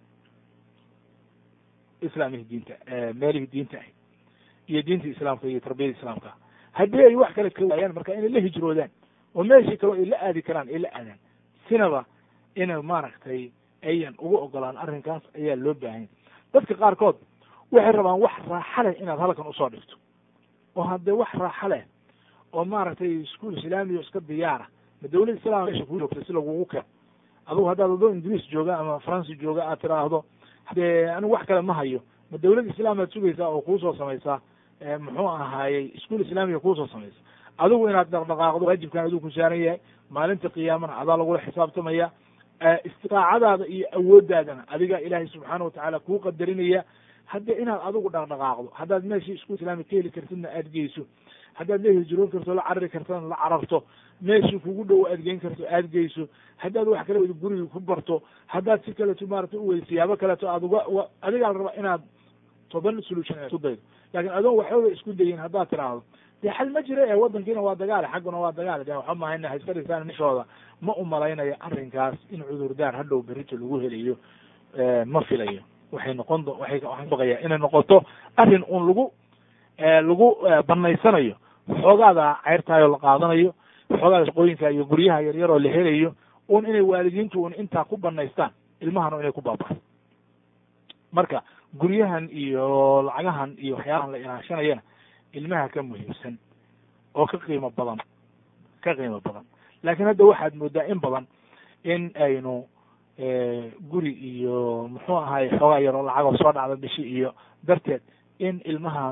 islaamihii diinta meelihii diinta ah iyo diinta islaamka iyo tarbiyada islaamka haddii ay wax kale ka waayaan marka inay la hijroodaan oo meeshii kaleo ay la aadi karaan ay la aadaan sinaba inay maaragtay ayan ugu ogolaan arrinkaas ayaa loo baahanya dadka qaarkood waxay rabaan wax raaxa leh inaad halkan usoo dhigto oo haddee wax raaxa leh oo maaragtay iskuol islaamiya iska diyaara ma dawlad islaam mesha ku joogta si lagugu keen adugu haddaad adoo ingiriis jooga ama faransi jooga aad tiraahdo hadee anigu wax kale ma hayo ma dawlad islaamaad sugaysaa oo kuusoo samaysaa muxuu ahaayey iskuol islaamiga kuusoo samaysa adigu inaad dhaqdhaqaaqdo waajibkan adigu ku saaran yahay maalinta qiyaamana adaa lagula xisaabtamaya istiqaacadaada iyo awooddaadana adiga ilaahay subxaana watacaala kuu qadarinaya hadde inaad adigu dhaqdhaqaaqdo haddaad meeshii iskuol islaami ka heli kartidna aad geyso haddaad la hijroon karto la carari kartona la cararto meeshii kugu dhow aad geyn karto aad geyso haddaad wax kale wada guriga ku barto haddaad si kaleto maarata uweyda siyaabo kaleto aad uga adigaa la rabaa inaad toban solution isku daydo laakin adoon waxbaba isku dayin haddaad tiraahdo dee xal ma jira ee waddankiina waa dagaale xagguna waa dagaale de waxa mahayna hayska dhisaan nishooda ma umalaynayo arrinkaas in cudurdaar hadhow berito lagu helayo ma filayo waxay noqon waay waxaan baqaya inay noqoto arrin un lagu lagu banaysanayo waxoogaada ceyrtaayoo la qaadanayo waxoogaada shaqooyinka iyo guryaha yaryar oo la helayo un inay waalidiintu un intaa ku banaystaan ilmahana inay ku baaba'an marka guryahan iyo lacagahan iyo waxyaalahan la ilaashanayana ilmaha ka muhiimsan oo ka qiimo badan ka qiimo badan laakiin hadda waxaad moodaa in badan in aynu guri iyo muxuu ahaay xoogaa yaroo lacagoo soo dhacda bishi iyo darteed in ilmahan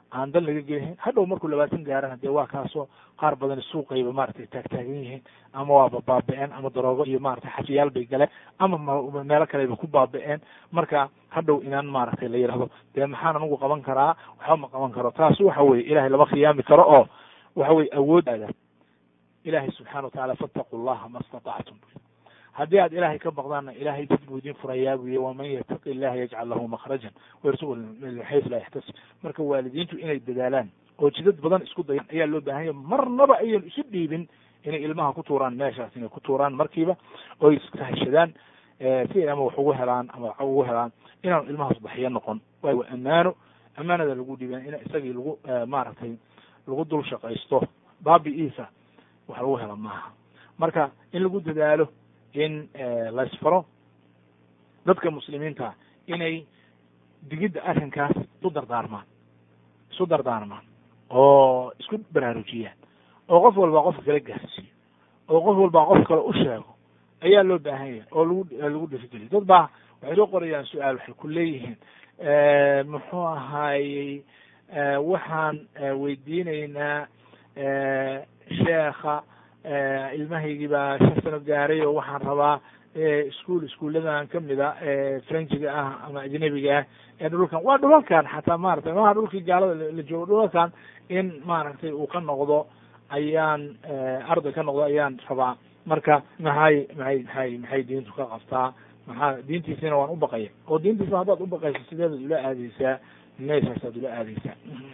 aan dan laga gelihayn hadhow markuu labaatan gaarana dee waa kaasoo qaar badan suuqayba maratay taagtaagan yihiin ama waaba baaba-een ama daroogo iyo maratay xafiyaal bay galeen ama meelo kaleba ku baaba-een marka hadhow inaan maaragtay la yidhahdo dee maxaan anigu qaban karaa waxba ma qaban karo taas waxa weye ilahay lama khiyaami karo oo waxa weye awooddaada ilahay subxana wa tacala fattaqu llaha ma statactum haddii aad ilahay ka baqdaanna ilahay dad buu idin furayaa buu yihi waman yataqi illaha yajcal lahu makhrajan wayarsuqu min xaysu laa yaxtasib marka waalidiintu inay dadaalaan oo jidad badan isku dayan ayaa loo baahan ya marnaba ayan isu dhiibin inay ilmaha ku tuuraan meeshaas inay ku tuuraan markiiba oo iskahashadaan si ay ama wax ugu helaan ama wax ugu helaan inaanu ilmahaas baxyo noqon waayo waa ammaano ammaanada lagu dhiiban in isagii lagu maaragtay lagu dul shaqaysto baabi-iisa wax lagu hela maaha marka in lagu dadaalo in laysfaro dadka muslimiinta inay digidda arrinkaas isu dardaarmaan isu dardaarmaan oo isku baraarujiyaan oo qof walba qofka kala gaarsiiyo oo qof walba qof kale u sheego ayaa loo baahan yahay oo lagu lagu dhirigeliyo dad baa waxay soo qorayaan su-aal waxay ku leeyihiin muxuu ahaayey waxaan weydiinaynaa sheekha ilmahaygii baa shan sano gaaray oo waxaan rabaa ischool iskuuladan kamida frenchiga ah ama ajnabiga ah ee dhulkan waa dhulalkan xataa maratay maha dhulkii gaalada la joogo dhulalkan in maaragtay uu ka noqdo ayaan arday ka noqdo ayaan rabaa marka maxay maxay maxay maxay diintu ka qabtaa maxaa diintiisina waan ubaqaya oo diintiisa haddaad ubaqayso sideedaad ula aadeysaa meeshaasaad ula aadeysaa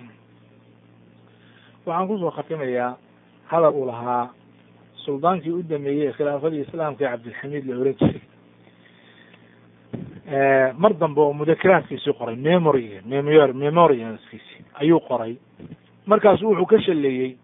waxaan kusoo khatimayaa hadal uu lahaa suldaankii u dameeyey khilaafadii islaamka ee cabdilxamiid la oran jiray mar dambe oo mudakaraadkiisii qoray memory memor memorialskiisi ayuu qoray markaasu wuxuu ka shaleeyey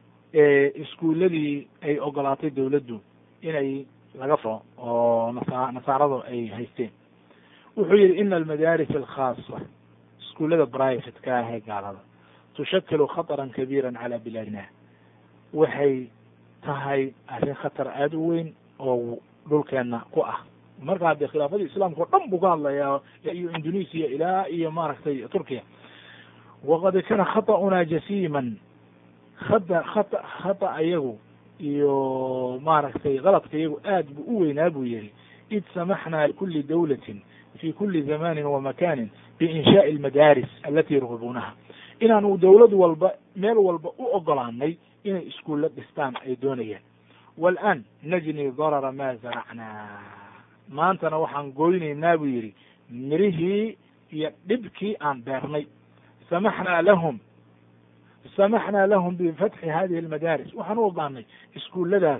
iskuuladii ay ogolaatay dawladdu inay laga furo oo nasa nasaaradu ay haysteen wuxuu yihi ina almadaaris alkhaasa iskuullada brivatka ah ee gaalada tushakilu khatara kabiira cala bilaadina waxay tahay arrin khatar aada u weyn oo dhulkeena ku ah marka haddee khilaafadii islaamka o dhan buu ka hadlayaa iyo indonesia ilaa iyo maaragtay turkiya waqad kana khaطa'una jasiman khata khata khata ayagu iyo maaragtay qaladka iyagu aad buu u weynaa buu yihi id samaxna likuli dawlatin fi kuli zamanin wamakanin biinshaai almadaaris alati yurgibuunaha inaanu dawlad walba meel walba u ogolaanay inay iskuulla dhistaan ay doonayaan walan najni darara ma zaracnaa maantana waxaan goynaynaa buu yihi mirihii iyo dhibkii aan beernay samaxnaa lahum samaxnaa lahum bifatxi hadihi almadaaris waxaan u ogaanay iskuulladaas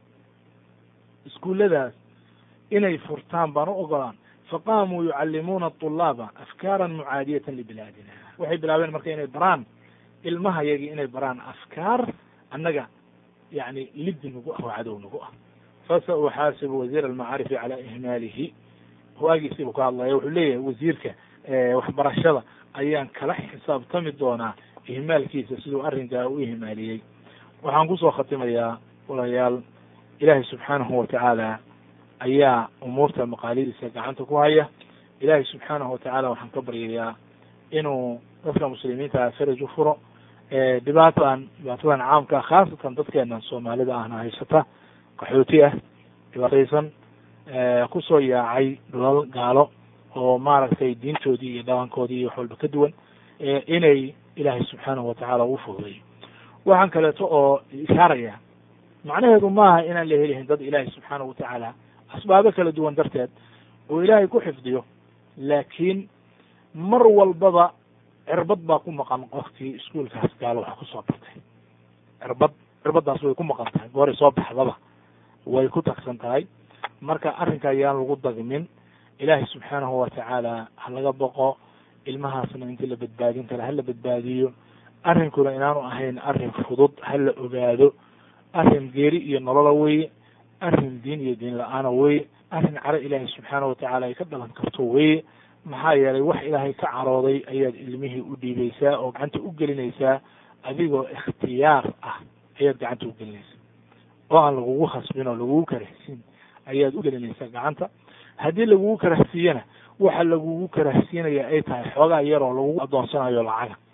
iskuulladaas inay furtaan baan u ogolaan faqaamuu yucallimuuna طulaaba afkaara mucaadiyata libilaadina waxay bilaabeen marka inay baraan ilmaha yagii inay baraan afkaar annaga yani liddi nagu ah oo cadow nagu ah fasa uxaasibu wasiir almacaarifi cala ihmaalihi waagiisiibuu ka hadlaya wuxuu leeyahay wasiirka waxbarashada ayaan kala xisaabtami doonaa ihmaalkiisa siduu arrinkaa u ihmaaliyey waxaan kusoo khatimayaa walayaal ilaahay subxaanahu watacaala ayaa umuurta maqaalidiisa gacanta ku haya ilaahay subxaanahu watacaala waxaan ka baryayaa inuu dadka muslimiinta faraj u furo dhibaatan dhibaatadan caamka khaasatan dadkeena soomaalida ahna haysata qaxooti ah dhibaataysan kusoo yaacay dhulal gaalo oo maaragtay diintoodii iyo dhaqankoodii iyo wax walba ka duwan inay ilaahay subxaanahu watacaala u fududeeyo waxaan kaleeto oo ishaaraya macnaheedu maaha inaan la helihin dad ilaahay subxaanahu watacaala asbaabo kala duwan darteed oo ilaahay ku xifdiyo laakiin mar walbaba cirbad baa ku maqan qofkii iskuolkaas gaalo wax kusoo bartay cirbad cirbaddaas way ku maqan tahay gooray soo baxdaba way ku tagsan tahay marka arrinka ayaan lagu dagmin ilaahay subxaanahu watacaala ha laga boqo ilmahaasna intii la badbaadin kara hala badbaadiyo arrinkuna inaanu ahayn arrin fudud hala ogaado arrin geeri iyo nolola weye arrin diin iyo diin la-aana weye arrin caro ilaahay subxaanahu watacaala ay ka dhalan karto weye maxaa yeelay wax ilaahay ka carooday ayaad ilmihii u dhiibaysaa oo gacanta u gelinaysaa adigoo ikhtiyaar ah ayaad gacanta u gelinaysaa oo aan lagugu khasbin oo lagugu karahsin ayaad u gelinaysaa gacanta haddii lagugu karahsiiyana waxa lagugu karahsiinaya ay tahay xoogaa yaroo lagugu adoonsanayo lacaga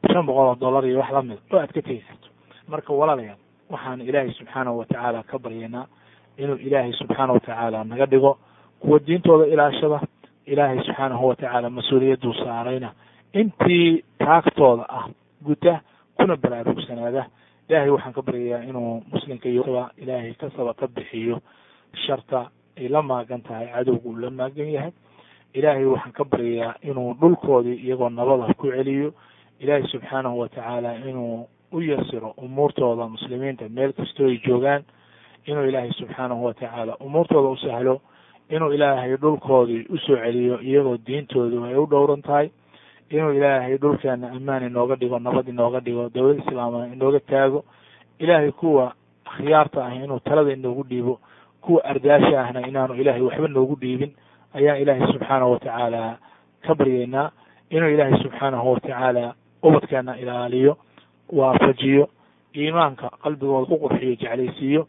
shan boqol oo dollar iyo wax lamid oo aad ka tegi karto marka walaalayaal waxaan ilaahay subxaanahu watacaala ka baryaynaa inuu ilaahay subxaana watacaala naga dhigo kuwa diintooda ilaashada ilaahay subxaanahu watacaala mas-uuliyaduu saarayna intii taagtooda ah guta kuna baraarugsanaada ilaahay waxaan ka baryayaa inuu muslimka iyo ilaahay kasaba ka bixiyo sharta ay la maagan tahay cadowga uu la maagan yahay ilaahay waxaan ka baryayaa inuu dhulkoodii iyagoo nabada ku celiyo ilaahay subxaanahu watacaala inuu u yasiro umuurtooda muslimiinta meel kastoo ay joogaan inuu ilaahay subxaanahu watacaala umuurtooda u sahlo inuu ilaahay dhulkoodii usoo celiyo iyagoo diintoodu ay u dhowran tahay inuu ilaahay dhulkeena ammaan inooga dhigo nabad inooga dhigo dowlad islaama inooga taago ilaahay kuwa akhyaarta ah inuu talada inoogu dhiibo kuwa ardaasha ahna inaanu ilaahay waxba noogu dhiibin ayaan ilaahay subxaanahu watacaala ka baryaynaa inuu ilaahay subxaanahu watacaala ubadkeena ilaaliyo waafajiyo iimaanka qalbigooda ku qurxiyo jeclaysiiyo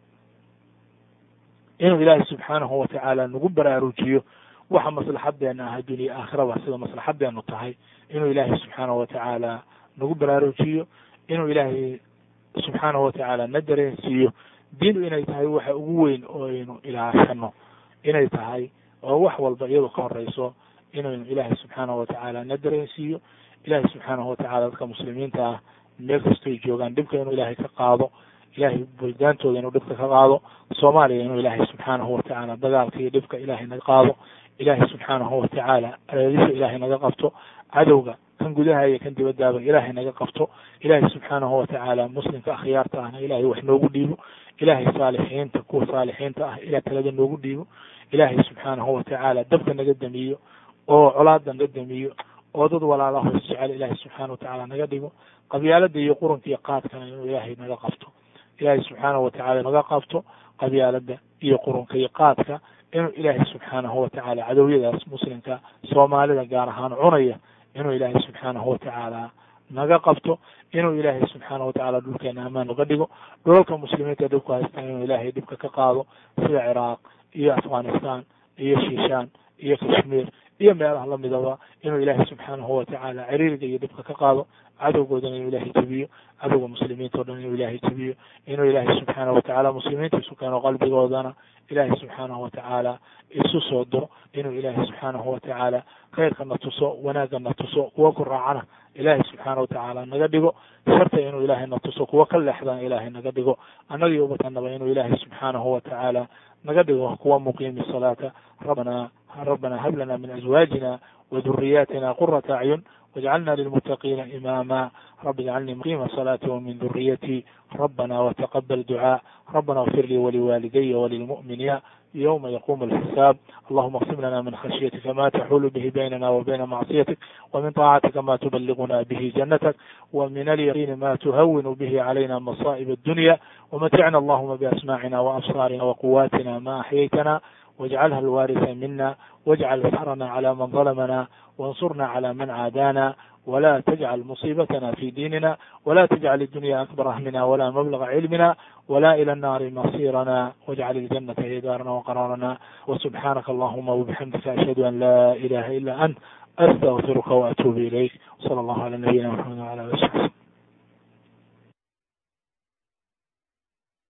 inuu ilaahay subxaanahu watacaala nagu baraarujiyo waxa maslaxadeena ah adduuniya aakhiraba sida maslaxadeenu tahay inuu ilaahay subxaanahu watacaala nagu baraarujiyo inuu ilaahay subxaanahu watacaala na dareensiiyo diintu inay tahay waxa ugu weyn oo aynu ilaashano inay tahay oo wax walba iyadoo ka horeyso inaynu ilaahay subxaanahu watacaala na dareensiiyo ilaahay subxaanahu watacaala dadka muslimiinta ah meel kastoy joogaan dhibka inuu ilaahay ka qaado ilaahay buldaantooda inuu dhibka ka qaado soomaaliya inuu ilaahay subxaanahu watacaala dagaalka iyo dhibka ilaahay naga qaado ilaahay subxaanahu watacaala areedisha ilaahay naga qabto cadowga kan gudaha iyo kan dibadaaba ilaahay naga qabto ilaahay subxaanahu watacaala muslimka akhyaarta ahna ilaahay wax noogu dhiibo ilaahay saalixiinta kuwa saalixiinta ah ilaa talada noogu dhiibo ilaahay subxaanahu watacaala dabka naga damiyo oo colaada naga damiyo oo dad walaalaha hoos jecel ilaahay subxaana watacaala naga dhigo qabyaalada iyo quranka iyo qaadkana inuu ilaahay naga qabto ilaahay subxaanahu watacaala naga qabto qabyaalada iyo qurunka iyo qaadka inuu ilaahay subxaanahu watacaala cadowyadaas muslimka soomaalida gaar ahaan cunaya inuu ilaahay subxaanahu watacaala naga qabto inuu ilaahay subxaanahu watacaala dhulkeena amaan uga dhigo dhulalka muslimiinta dhibku haystaan inuu ilaahay dhibka ka qaado sida ciraaq iyo afghanistan iyo shishaan iyo kashmiir iyo meelaha lamidaba inuu ilaahay subxaanahu watacaala ciriiriga iyo dhibka ka qaado cadowgoodana inuu ilaahay jebiyo cadowga muslimiinta o dhan inuu ilaahay jebiyo inuu ilaahay subxaanahu watacaala muslimiinta isu keeno qalbigoodana ilaahay subxaanahu watacaala isu soo diro inuu ilaahay subxaanahu watacaala khayrka na tuso wanaagga na tuso kuwa ku raacana ilaahay subxaana watacaala naga dhigo sharta inuu ilaahay na tuso kuwa ka leexdana ilaahay naga dhigo annaga iyo ubatanaba inuu ilaahay subxaanahu watacaala naga dhigo kuwa muqiimi salaata rabbana rabbana hab lana min azwaajina وذرياتنا قرة أعين واجعلنا للمتقين إماما رب اجعلني مقيم الصلاة ومن ذريتي ربنا وتقبل دعاء ربنا اغفر لي ولوالدي وللمؤمنين يوم يقوم الحساب اللهم اقسم لنا من خشيتك ما تحول به بيننا وبين معصيتك ومن طاعتك ما تبلغنا به جنتك ومن اليقين ما تهون به علينا مصائب الدنيا ومتعنا اللهم بأسماعنا وأبصارنا وقواتنا ما أحييتنا واجعلها الوارث منا واجعل ثأرنا على من ظلمنا وانصرنا على من عادانا ولا تجعل مصيبتنا في ديننا ولا تجعل الدنيا أكبر همنا ولا مبلغ علمنا ولا إلى النار مصيرنا واجعل الجنة هي دارنا وقرارنا وسبحانك اللهم وبحمدك أشهد أن لا إله إلا أنت أستغفرك وأتوب إليك صلى الله على نبينا محمد وعلى آله وصحبه